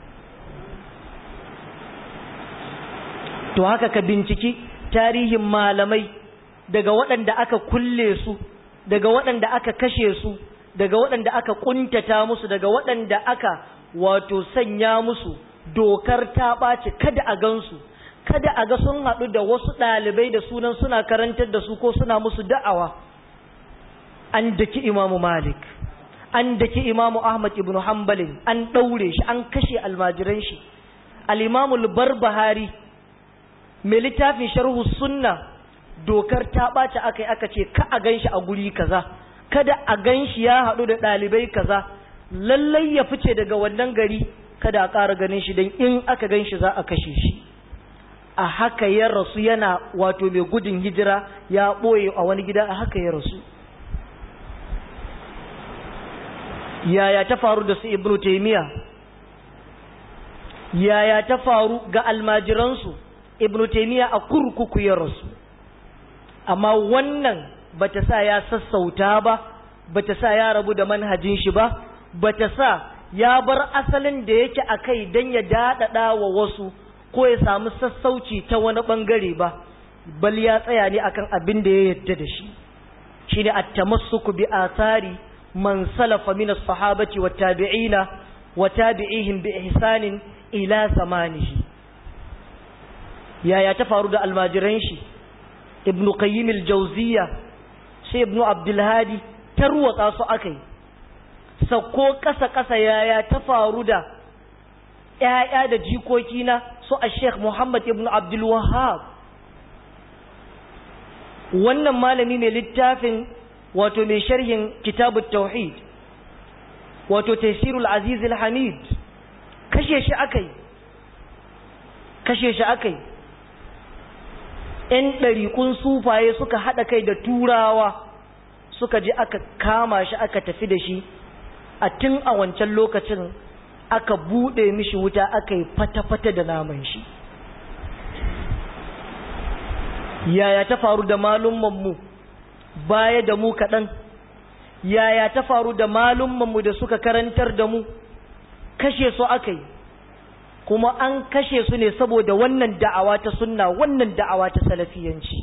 A: to haka ka binciki tarihin malamai daga waɗanda aka kulle su daga waɗanda aka kashe su daga waɗanda aka kuntata musu daga waɗanda aka wato sanya musu dokar ta ɓaci kada a gansu kada a ga sun haɗu da wasu ɗalibai da sunan suna karantar da su ko suna musu da'awa an daki imamu malik an daki imamu ahmad ibn hanbalin an ɗaure shi an kashe almajiran shi al'imamul barbahari mai littafin sharhu sunna dokar ta ɓaci aka yi aka ce ka a gan shi a guri kaza kada a gan shi ya haɗu da ɗalibai kaza lallai ya fice daga wannan gari kada a ƙara ganin shi don in aka gan shi za a kashe shi a haka ya rasu yana wato mai gudun hijira ya ɓoye a wani gida a haka ya rasu yaya ta faru da su ibnu taimiya yaya ta faru ga almajiransu ibnu taimiya a kurkuku ya rasu amma wannan bata sa ya sassauta ba bata sa ya rabu da manhajin shi ba bata sa ya bar asalin da yake a kai don ya daɗaɗa wa wasu ko ya samu sassauci ta wani ɓangare ba bal ya tsaya ne akan abin da ya yadda da shi shi ne attamassuku bi athari man salafa min as-sahabati wa tabi'ina wa tabi'ihim bi ihsanin ila zamanihi yaya ta faru da almajiran shi ibnu qayyim al-jawziyya sai ibnu abdul hadi tarwatsa su akai sako kasa kasa yaya ta faru da ‘ya'ya da jikokina su a sheikh muhammad ibn abdul wahab wannan malami mai littafin wato mai sharhin kitabu tauhid wato taisirul aziz hamid kashe shi akai kashe shi akai ‘yan ɗariƙun sufaye suka haɗa kai da turawa suka je aka kama shi aka tafi da shi a tun a wancan lokacin aka buɗe mishi wuta aka yi fata-fata da naman shi yaya ta faru da malummanmu baya da mu kaɗan yaya ta faru da malummanmu da suka karantar da mu kashe su aka yi kuma an kashe su ne saboda wannan da'awa ta sunna wannan da'awa ta salafiyanci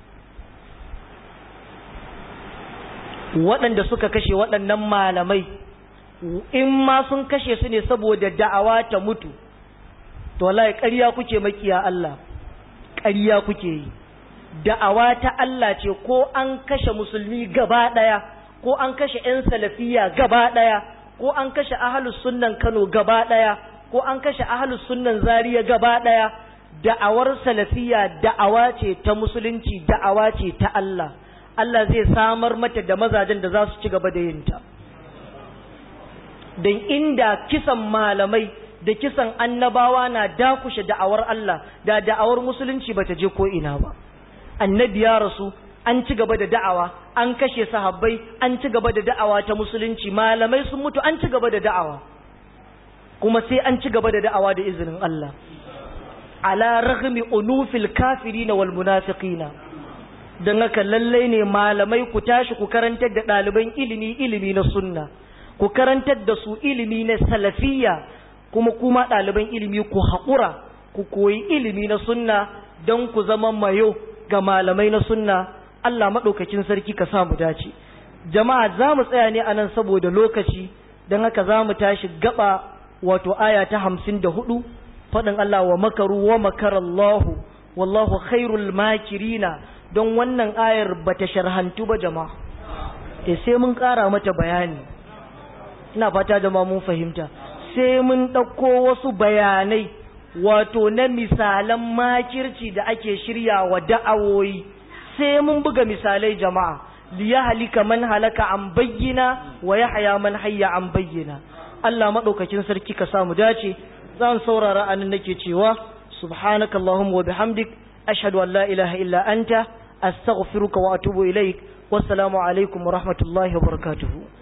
A: waɗanda suka kashe waɗannan malamai in ma sun kashe su ne saboda da'awa ta mutu to wallahi ƙarya kuke makiya Allah ƙarya kuke yi da'awa ta Allah ce ko an kashe musulmi gaba ɗaya ko an kashe 'yan salafiya gaba ɗaya ko an kashe ahalus sunnan Kano gaba ɗaya ko an kashe ahalus sunnan Zaria gaba ɗaya da'awar salafiya da'awa ce ta musulunci da'awa ce ta Allah Allah zai samar mata da mazajen da za su ci gaba da yinta don inda kisan malamai da kisan annabawa na dakushe da'awar Allah da da'awar musulunci bata je ko ina ba annabi ya rasu an ci gaba da da'awa an kashe sahabbai an ci gaba da da'awa ta musulunci malamai sun mutu an ci gaba da da'awa kuma sai an ci gaba da da'awa da izinin Allah ala raghmi unufil kafirina wal munafiqina dan haka lallai ne malamai ku tashi ku karantar da ɗaliban ilimi ilimi na sunna ku karantar da su ilimi na salafiyya kuma kuma ɗaliban ilimi ku haƙura ku koyi ilimi na sunna don ku zama mayo ga malamai na sunna Allah maɗaukakin sarki ka samu dace jama'a za mu tsaya ne a nan saboda lokaci don haka za mu tashi gaba wato aya ta hamsin da hudu faɗin Allah wa makaru wa makarallahu wallahu khairul makirina don wannan ayar bata sharhantu ba jama'a e sai mun ƙara mata bayani ina fata jama'a mun fahimta sai mun ɗauko wasu bayanai wato na misalan makirci da ake shirya wa da'awoyi sai mun buga misalai jama'a liya halika man halaka an bayyana wa ya haya man hayya an bayyana Allah maɗaukakin sarki ka samu dace zan saurara anan nake cewa subhanaka allahumma wa bihamdik ashhadu an la ilaha illa anta astaghfiruka wa atubu ilaik wassalamu alaikum wa rahmatullahi wa barakatuhu